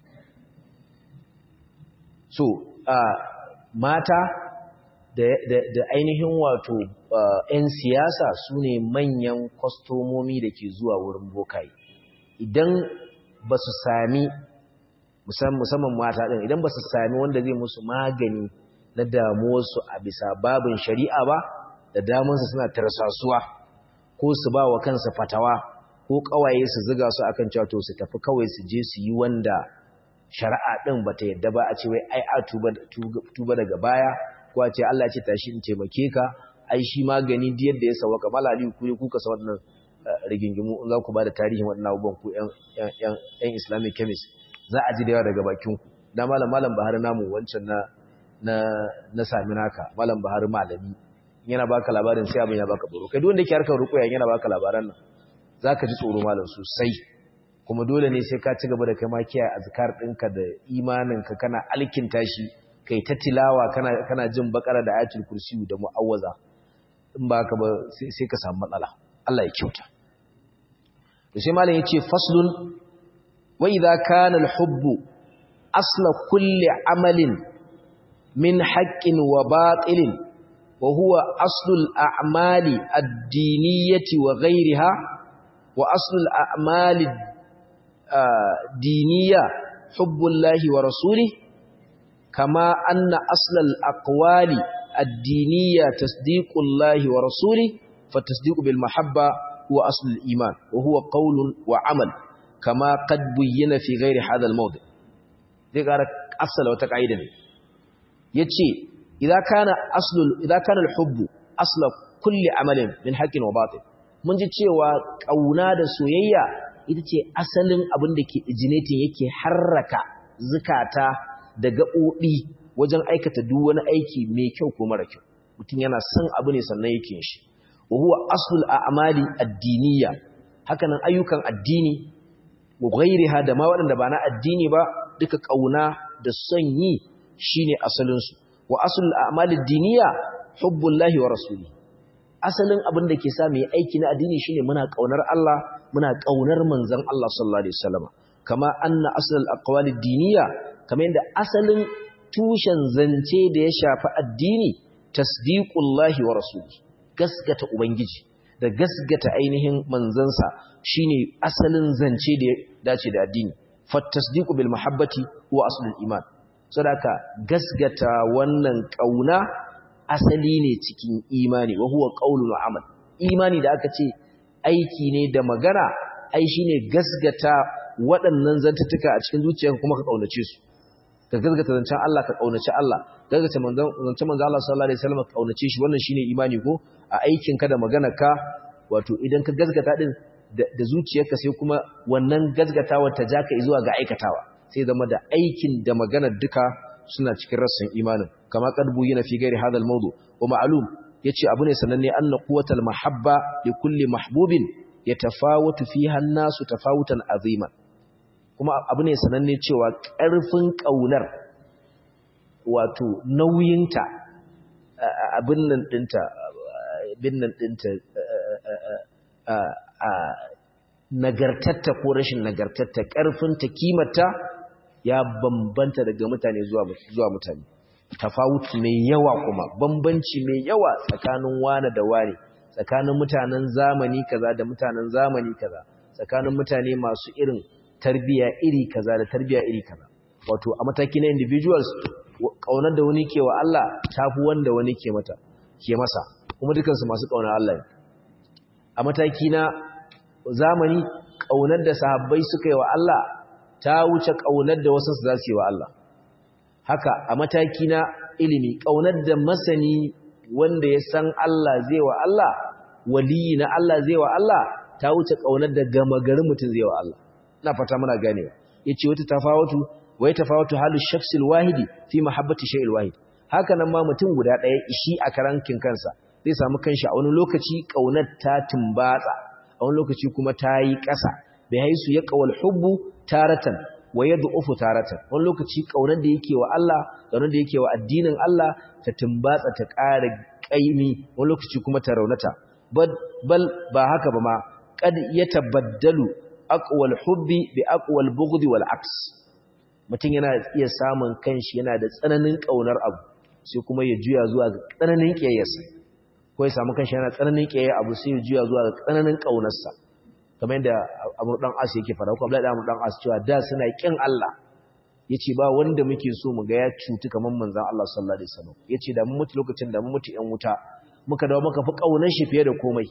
so uh, mata da, da, da ainihin wato uh, 'yan siyasa su ne manyan kwastomomi da ke zuwa wurin bokaye idan ba su sami musamman mata ɗin idan ba su sami wanda zai musu magani na damuwarsu a bisa babin shari'a ba da damunsa suna tarsasuwa ko su ba wa kansa fatawa ko kawaye su ziga su akan cewa to su tafi kawai su je su yi wanda shari'a ɗin ba ta yadda ba a ce wai ai a tuba daga baya ko a ce Allah ce tashi in taimake ka ai shi magani duk yadda ya sauka malali ku ne kuka sa wannan rigingimu in za ku ba da tarihin waɗannan abubuwan ku ƴan islamic chemist za a ji da yawa daga bakinku da malam malam bahar namu wancan na na na sami naka malam bahar malami yana baka labarin sai abin ya baka tsoro kai duk wanda yake harkar rukuya yana baka labaran nan zaka ji tsoro malam sosai kuma dole ne sai ka ci gaba da kai ma kiyaye azkar ɗinka da imaninka kana alkinta shi kai ta tilawa kana kana jin bakara da ayatul kursi da mu'awwaza in ba ka ba sai ka samu matsala Allah ya kyauta to sai malam yace faslun وإذا كان الحب أصل كل عمل من حق وباطل وهو أصل الأعمال الدينية وغيرها وأصل الأعمال الدينية حب الله ورسوله كما أن أصل الأقوال الدينية تصديق الله ورسوله فالتصديق بالمحبة هو أصل الإيمان وهو قول وعمل كما قد بين في غير هذا الموضع zai ƙara asala wata ƙa'ida ne ya ce idan kana alhubbu asla kulle amalin min haƙin wa batin mun ji cewa ƙauna da soyayya ita ce asalin abin da ke ijinatin yake harraka zukata da gaɓoɓi wajen aikata duk wani aiki mai kyau ko mara kyau mutum yana son abu ne sannan yake shi wa huwa aslul a'mali addiniya hakanan ayyukan addini wa ghairiha da ma waɗanda ba na addini ba duka kauna da son yi shine asalin su wa aslul a'malid diniya hubbullahi wa rasuli asalin abin da ke sa mu yi aiki na addini shine muna kaunar Allah muna kaunar manzon Allah sallallahu alaihi wasallam kama anna asal al-aqwali diniya kamar yadda asalin tushen zance da ya shafi addini tasdiqullahi wa rasuluhu gaskata ubangiji da gaskata ainihin manzansa shine asalin zance da ya dace da addini fattasdiqu bil mahabbati huwa aslul iman saboda gaskata wannan kauna asali ne cikin imani wa huwa qaulul amal imani da aka ce aiki ne da magana ai shine gaskata waɗannan zantutuka a cikin zuciyarka kuma ka kaunace su ka gaskata zancen Allah ka kaunace Allah gaskata manzon zancen manzon Allah sallallahu alaihi wasallam ka kaunace shi wannan shine imani ko a aikin ka da magana ka wato idan ka gaskata din da zuciyarka sai kuma wannan gaskatawa ta jaka zuwa ga aikatawa sai zama da aikin da magana duka suna cikin rassan imanin kama kadbu yana fi gairi hadal mawdu wa ma'lum yace abu ne sananne anna quwwatal mahabba li kulli mahbubin yatafawatu fiha an-nasu tafawutan aziman kuma abu ne sananne cewa ƙarfin ƙaunar wato nauyinta abin nan ɗinta abin nan ɗinta nagartatta ko rashin nagartatta ƙarfinta kimata ya bambanta daga mutane zuwa mutane tafawut mai yawa kuma bambanci mai yawa tsakanin wane da wane tsakanin mutanen zamani kaza da mutanen zamani kaza tsakanin mutane masu irin tarbiya iri kaza da tarbiya iri kaza wato a mataki na individuals kaunar da wani ke wa Allah tafi wanda wani ke mata ke masa kuma dukansu masu kaunar Allah ne a mataki na zamani kaunar da sahabbai suka yi wa Allah ta wuce kaunar da wasu za su yi wa Allah haka a mataki na ilimi kaunar da masani wanda ya san Allah zai wa Allah waliyi na Allah zai wa Allah ta wuce kaunar da gama garin mutum zai wa Allah ina fata muna ganewa yace wata tafawatu wai tafawatu halu shakhsil wahidi fi mahabbati shay'il wahid haka nan ma mutum guda daya ishi a karankin kansa zai samu kanshi a wani lokaci kaunar ta tumbatsa a wani lokaci kuma ta yi ƙasa bai haisu ya qawal hubbu taratan wa yad'ufu taratan wani lokaci kaunar da yake wa Allah kaunar da yake wa addinin Allah ta tumbatsa ta ƙara kaimi wani lokaci kuma ta raunata bal ba haka ba ma kad yatabaddalu aqwal hubbi bi aqwal bughdi wal aks mutum yana iya samun kanshi yana da tsananin kaunar abu sai kuma ya juya zuwa ga tsananin kiyayyarsa ko ya samu kanshi yana tsananin kiyaye abu sai ya juya zuwa ga tsananin kaunarsa kamar yadda Abu dan As yake fara ko Abdullahi dan dan As cewa da suna kin Allah yace ba wanda muke so mu ga ya cutu kamar manzon Allah sallallahu alaihi wasallam yace da mun mutu lokacin da mun mutu yan wuta muka dawo muka fi kaunar shi fiye da komai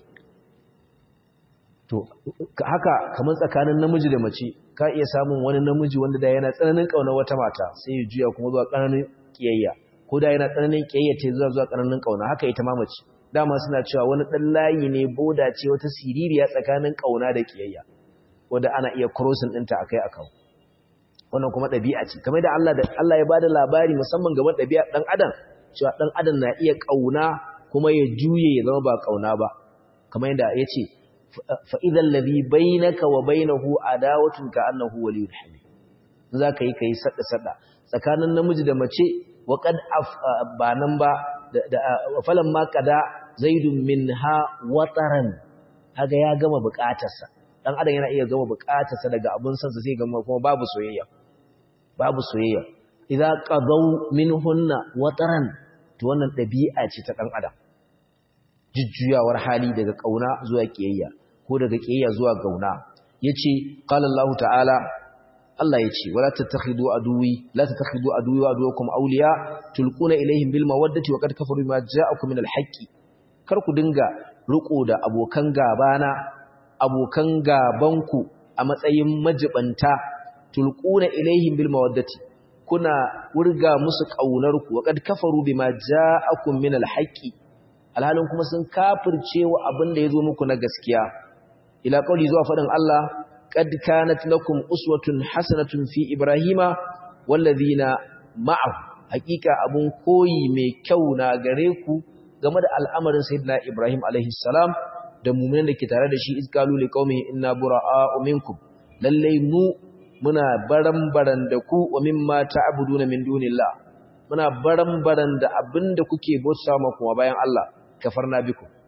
to haka kamar tsakanin namiji da mace ka iya samun wani namiji wanda da yana tsananin kauna wata mata sai ya juya kuma zuwa tsananin kiyayya ko da yana tsananin kiyayya ce zuwa zuwa tsananin kauna haka ita ma mace dama suna cewa wani dan layi ne boda ce wata siririya tsakanin kauna da kiyayya wanda ana iya crossing ɗinta akai akan wannan kuma ɗabi'a ce kamar da Allah da Allah ya bada labari musamman game da ɗabi'a dan adam cewa dan adam na iya kauna kuma ya juye ya zama ba kauna ba kamar yadda yace فإذا الذي بينك وبينه عداوة كأنه ولي حميم ذاك yi kai sada sada tsakanin namiji da mace wa qad ba nan ba falan ma kada zaidun minha wataran kaga ya gama bukatarsa dan adam yana iya gama bukatarsa daga abun sansa sai gama kuma babu soyayya babu soyayya idza qadaw minhunna wataran to wannan dabi'a ce ta dan adam jujjuyawar hali daga kauna zuwa kiyayya ko daga kiyayya zuwa gauna yace qala Allah ta'ala Allah yace wala tattakhidu aduwi la tattakhidu aduwi wa aduwakum awliya tulquna ilaihim bil mawaddati wa qad kafaru bima ja'akum min al haqqi kar ku dinga riko da abokan gabana abokan gabanku a matsayin majibanta tulquna ilaihim bil mawaddati kuna wurga musu kaunar ku wa qad kafaru bima ja'akum min al haqqi alhalin kuma sun kafirce wa abin da yazo muku na gaskiya ila kauli zuwa fadin Allah qad kanat lakum uswatun hasanatun fi ibrahima wallazina ma'ahu hakika abun koyi mai kyau na gare ku game da al'amarin sayyidina ibrahim alaihi salam da mu'minin da ke tare da shi izkalu liqaumihi inna bura'a'u minkum lalle mu muna baran-baran da ku wa mimma ta'buduna min dunillah muna baran-baran da abinda kuke bauta ma kuma bayan Allah kafarna bikum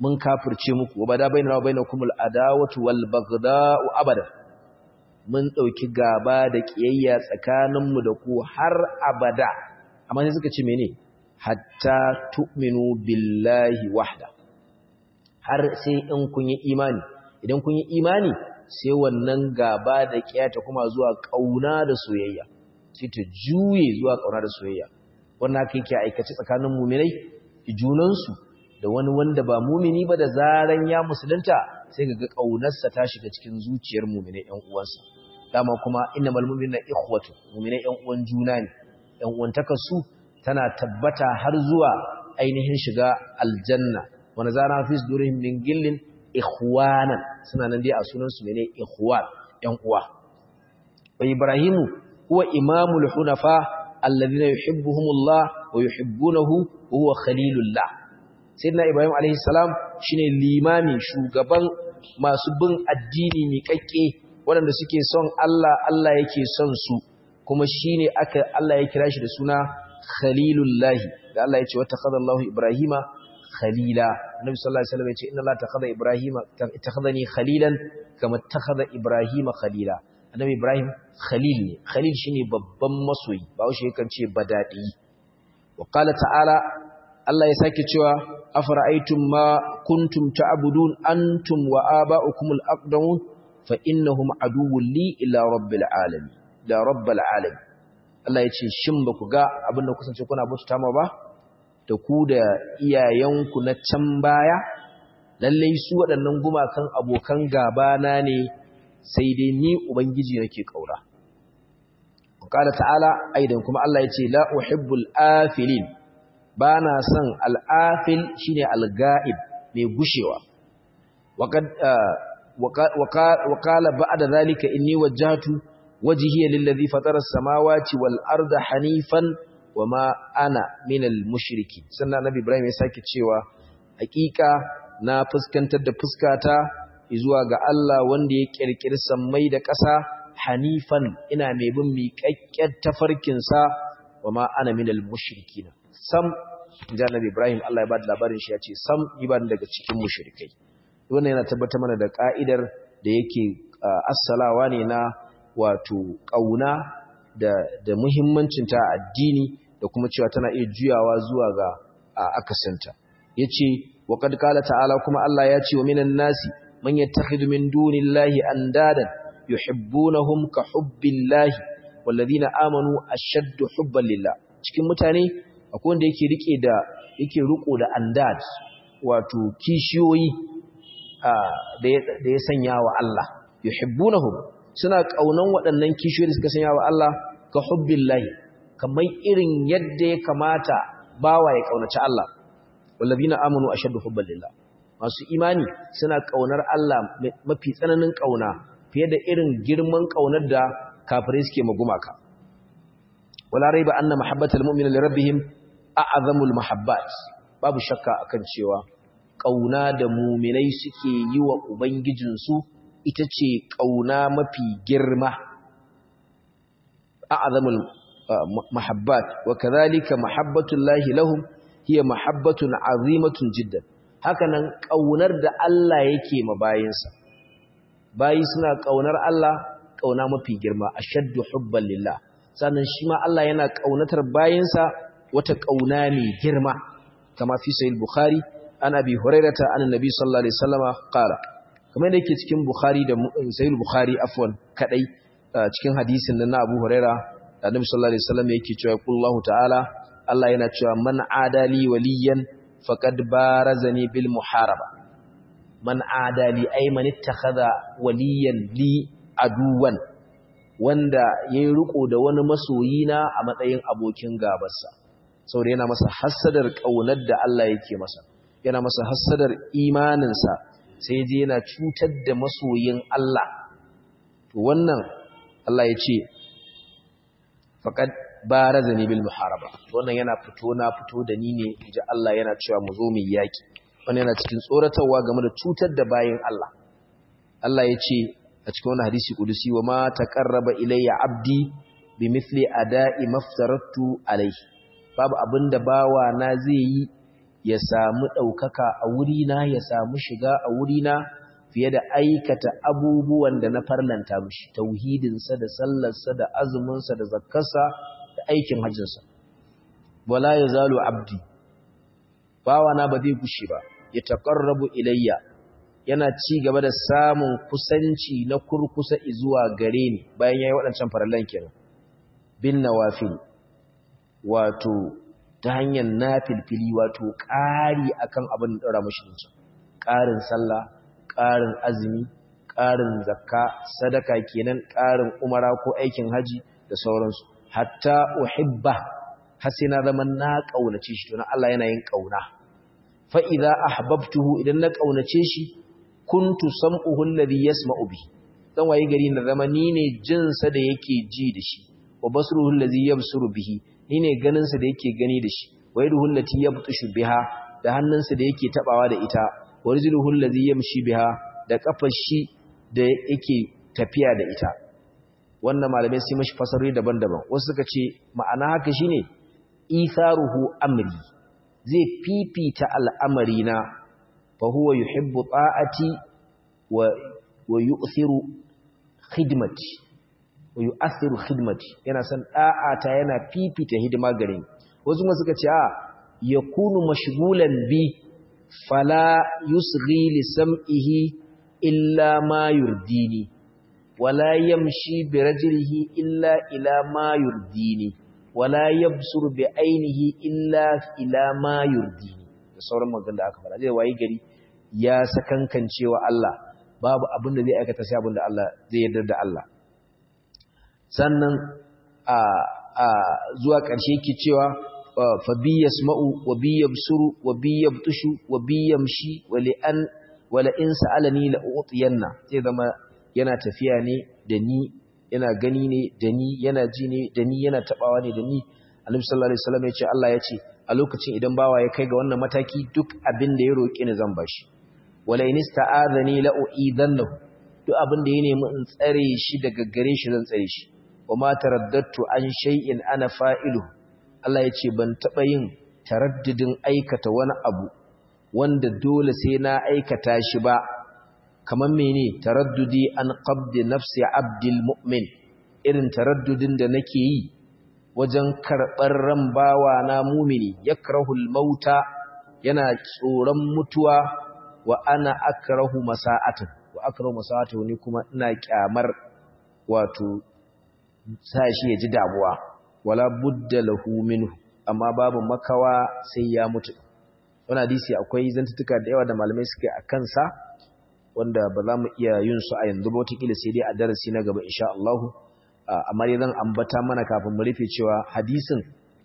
mun kafirce muku wa bada bainana wa bainakum al-adawatu wal baghda'u abada mun dauki gaba da kiyayya tsakaninmu da ku har abada amma sai suka ce mene hatta tu'minu billahi wahda har sai in kun yi imani idan kun yi imani sai wannan gaba da kiyata kuma zuwa kauna da soyayya sai ta juye zuwa kauna da soyayya wannan haka yake aikace tsakanin mu'minai junansu da wani wanda ba mumini ba da zaran ya musulunta sai ga kaunarsa ta shiga cikin zuciyar mu'minai ƴan uwansa dama kuma innamal mu'minuna ikhwatu mu'minai ƴan uwan juna ne ƴan uwantaka su tana tabbata har zuwa ainihin shiga aljanna wanda zana fi sudurihim min gillin ikhwanan suna nan dai a sunan su ne ikhwan ƴan uwa wa ibrahimu huwa imamul hunafa alladhina yuhibbuhumullah wa yuhibbunahu wa huwa khalilullah sayyidina ibrahim alaihi salam shine limami shugaban masu bin addini miƙaƙƙe waɗanda suke son Allah Allah yake son su kuma shine aka Allah ya kira shi da suna khalilullahi da Allah ya ce wata khadha Allahu Ibrahima khalila Annabi sallallahu alaihi wasallam ya ce inna Allah takhadha Ibrahima takhadhani khalilan kama takhadha Ibrahima khalila Annabi Ibrahim khalil ne khalil shine babban masoyi ba shi yakan ce badadi wa qala ta'ala Allah ya sake cewa afara'aytum ma kuntum ta'budun antum wa aba'ukumul aqdamun fa innahum aduwwun li ila rabbil alamin da rabbil alamin Allah ya ce shin ba ku ga abin da kusance kuna bauta ma ba da ku da iyayenku na can baya lallai su waɗannan gumakan abokan gaba na ne sai dai ni ubangiji nake kaura qala ta'ala aidan kuma Allah ya ce la uhibbul afilin bana son al-afil shine al-ga'ib mai gushewa waqad وقال بعد ذلك إني وجهت وجهي للذي فطر السماوات والأرض حنيفا وما أنا من المشركين سنة نبي إبراهيم يساكي تشيوا حقيقة na fuskantar da fuskata zuwa ga Allah wanda ya kirkiri sammai da ƙasa hanifan ina mai bin miƙaƙƙen tafarkinsa wa ma ana minal mushrikina sam inda Nabi Ibrahim Allah ya bada labarin shi ya ce sam ni ba daga cikin mushrikai wannan yana tabbatar mana da ka'idar da yake assalawa ne na wato ƙauna da da muhimmancinta a addini da kuma cewa tana iya juyawa zuwa ga akasinta yace wa qad qala ta'ala kuma Allah ya ce wa minan nasi man yattakhidhu min dunillahi andadan yuhibbunahum ka hubbillahi walladhina amanu ashaddu hubban lillah cikin mutane akwai wanda yake rike da yake riko da andad wato kishiyoyi da ya sanya wa Allah yuhibbunahum suna kaunan waɗannan kishiyoyi da suka sanya wa Allah ka hubbillahi kamar irin yadda ya kamata bawa ya kaunaci Allah wallazina amanu ashaddu hubban lillah masu imani suna kaunar Allah mafi tsananin kauna fiye da irin girman kaunar da kafirai suke magumaka wala raiba anna mahabbatal mu'mini li rabbihim a'zamul mahabbat babu shakka akan cewa ƙauna da muminai suke yi wa Ubangijinsu ita ce ƙauna mafi girma a azamul mahabbat wa kazalika mahabbatun lahi lahum hiya mahabbatun azimatun jiddan hakanan ƙaunar da Allah yake ma bayinsa bayi suna ƙaunar Allah ƙauna mafi girma ashaddu hubban lillah sannan shi ma Allah yana ƙaunatar bayinsa wata ƙauna mai girma kama fi sahih bukhari an abi hurairata an annabi sallallahu alaihi wasallama qala kamar da yake cikin bukhari da sahih bukhari afwan kadai cikin hadisin nan na abu huraira da annabi sallallahu alaihi wasallam yake cewa kullahu ta'ala Allah yana cewa man adali waliyan faqad barazani bil muharaba man adali ay man ittakhadha waliyan li aduwan wanda yayi riko da wani masoyina a matsayin abokin gabarsa saboda yana masa hassadar kaunar da Allah yake masa yana masa hassadar imaninsa sai je yana cutar da masoyin Allah to wannan Allah ya ce faqad barazani bil muharaba wannan yana fito na fito da ni ne inji Allah yana cewa mu zo mu yaki wannan yana cikin tsoratarwa game da cutar da bayin Allah Allah ya ce a cikin wannan hadisi kudusi wa ma taqarraba ilayya abdi bimithli ada'i maftaratu alayhi babu abinda bawa na zai yi ya samu ɗaukaka a wurina ya samu shiga a wurina fiye da aikata abubuwan da na farlanta mishi tauhidinsa da sallarsa da azuminsa da zakkarsa da aikin hajjinsa wala ya zalo abdi bawana ba zai gushe ba ya taƙarrabu ilayya yana ci gaba da samun kusanci na kurkusa zuwa gare ni bayan ya yi waɗancan farallan kenan bin nawafil wato ta hanyar nafilfili wato ƙari akan abin da ɗora mashi ƙarin sallah ƙarin azumi ƙarin zakka sadaka kenan ƙarin umara ko aikin haji da sauransu hatta uhibba har sai na zama na ƙaunace shi to na Allah yana yin ƙauna fa idza ahbabtuhu idan na ƙaunace shi kuntu sam'uhu alladhi yasma'u bihi dan waye gari na zama ni ne jin sa da yake ji da shi wa basruhu alladhi yabsuru bihi ni ne ganin sa da yake gani da shi wa yaduhu allati yabtushu biha da hannunsa da yake tabawa da ita wa rijluhu alladhi yamshi biha da kafar shi da yake tafiya da ita wannan malamai sai mashi fasarori daban-daban wasu suka ce ma'ana haka shine itharuhu amri zai fifita al'amari na fa huwa yuhibbu ta'ati wa wa yu'thiru khidmati wa yu'athiru khidmati yana san da'ata yana fifita hidima gare ni wasu ma suka ce a yakunu mashghulan bi fala yusghi li sam'ihi illa ma yurdini wala yamshi bi rajlihi illa ila ma yurdini wala yabsuru bi ainihi illa ila ma yurdini da sauran magan da aka fara zai wayi gari ya sakankancewa Allah babu abin da zai aikata sai abin da Allah zai yarda da Allah sannan a a zuwa ƙarshe yake cewa fa bi yasma'u wa bi yabsuru wa bi yabtushu wa bi yamshi wa li an wala in sa'alani la utiyanna zai zama yana tafiya ne da ni yana gani ne da ni yana ji ne da ni yana tabawa ne da ni Annabi sallallahu alaihi wasallam ya ce Allah ya ce a lokacin idan bawa ya kai ga wannan mataki duk abin da ya roki ni zan bashi wala in ista'adani la uidannahu duk abin da ya nemi in tsare shi daga gare shi zan tsare shi wa ma taraddadtu an shay'in ana fa'iluhu Allah ya ce ban taba yin taraddudin aikata wani abu wanda dole sai na aikata shi ba kamar mene taraddudi an qabdi nafsi abdil mu'min irin taraddudin da nake yi wajen karɓar ran bawa na mumini yakrahul mauta yana tsoron mutuwa wa ana akrahu masa'atu wa akrahu masa'atu ni kuma ina kyamar wato sa shi ya ji damuwa wala budda lahu minhu amma babu makawa sai ya mutu wani hadisi akwai zantutuka da yawa da malamai suke a kansa wanda ba za mu iya yin su a yanzu ba wataƙila sai dai a darasi na gaba insha Allah amma dai zan ambata mana kafin mu rufe cewa hadisin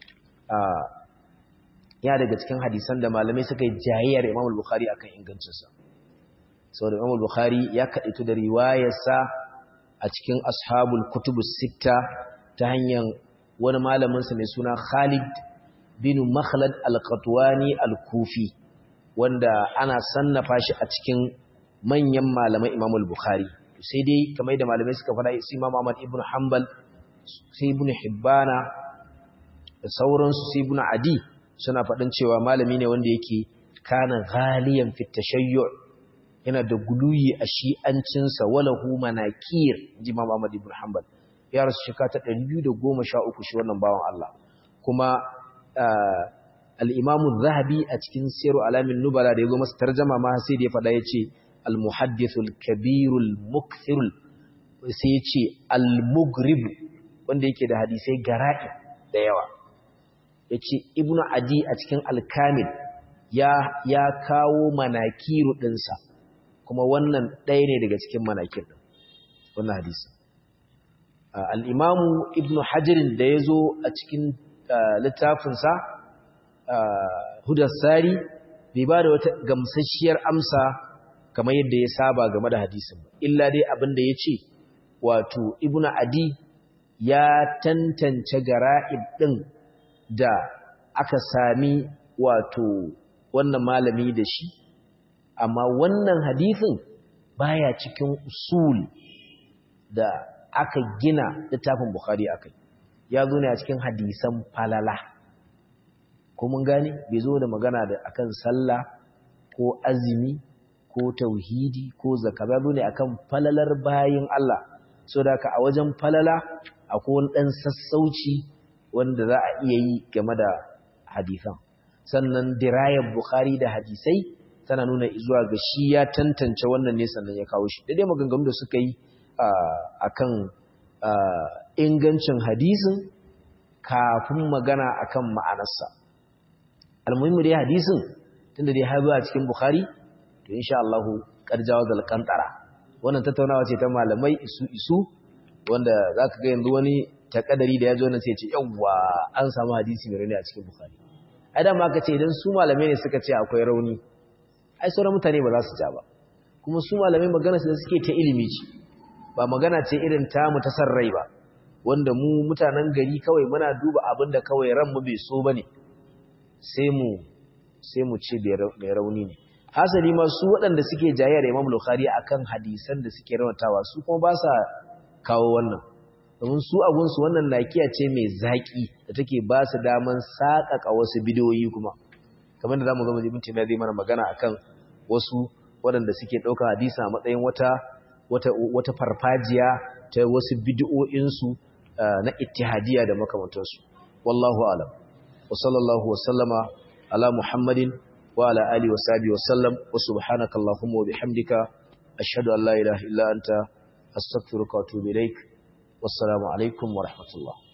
ya daga cikin hadisan da malamai suka yi jayayyar Imam Bukhari akan ingancinsa saboda Imam Bukhari ya kaɗaitu da riwayarsa a cikin ashabul kutubus sitta ta hanyar wani malaminsa mai suna Khalid bin Makhlad al-Qatwani al-Kufi wanda ana sannafa shi a cikin manyan malaman Imam al-Bukhari sai dai kamar da malamai suka faɗa sai Imam Ahmad ibn Hanbal sai ibn Hibbana da sauransu sai ibn Adi suna faɗin cewa malami ne wanda yake kana ghaliyan fi tashayyu' yana da guluyi a shi'ancinsa walahu manakir ji Imam Ahmad ibn Hanbal ya rasu shekara ta 213 shi wannan bawan Allah kuma al-Imam zahabi a cikin Siru Alamin Nubala da yazo masa tarjuma ma sai da ya fada yace al-muhaddith al-kabir al-mukthir sai yace al-mughrib wanda yake da hadisai gara'i da yawa yace Ibn Adi a cikin al-Kamil ya ya kawo manakiru dinsa kuma wannan ɗaya ne daga cikin manakir din wannan hadisi al-Imam Ibn Hajar da yazo a cikin littafinsa Hudassari bai ba da wata gamsasshiyar amsa kamar yadda ya saba game da hadisin ba illa dai abin da ya ce wato Ibn Adi ya tantance gara'ib ɗin da aka sami wato wannan malami da shi amma wannan hadisin baya cikin usul da aka gina littafin Bukhari akai ya zo ne a cikin hadisan falala ko mun gane bai zo da magana da akan sallah ko azumi ko tauhidi ko zakka ba ne akan falalar bayin Allah so da ka a wajen falala akwai wani dan sassauci wanda za a iya yi game da hadisan sannan dirayar bukhari da hadisai tana nuna zuwa ga shi ya tantance wannan ne sannan ya kawo shi daidai maganganu da suka yi akan ingancin hadisin kafin magana akan ma'anarsa almuhimmi dai hadisin tunda dai har a cikin bukhari to insha Allah karjawa zal kantara wannan tattaunawa ce ta malamai isu isu wanda zaka ga yanzu wani takadari da yazo nan sai ya ce yawwa an samu hadisi mai rauni a cikin bukhari ai da ma ka ce idan su malamai ne suka ce akwai rauni ai sauran mutane ba za su ja ba kuma su malamai magana su da suke ta ilimi ce ba magana ce irin tamu ta san rai ba wanda mu mutanen gari kawai muna duba abin da kawai ranmu bai so bane sai mu sai mu ce mai rauni ne hasali ma su waɗanda suke jayayya da Imam Bukhari akan hadisan da suke rawatawa su kuma ba sa kawo wannan domin su abun su wannan lakiya ce mai zaki da take ba su daman sakaka wasu bidiyoyi kuma kamar da zamu ga mu zai mana magana akan wasu waɗanda suke ɗauka hadisa a matsayin wata wata wata farfajiya ta wasu bid'o'insu na ittihadiyya da makamantansu wallahu alam wa sallallahu wa sallama ala muhammadin wa ala alihi wa sahbihi wa sallam wa subhanaka allahumma wa bihamdika ashhadu an la ilaha illa anta astaghfiruka wa atubu ilaik wassalamu alaikum wa rahmatullah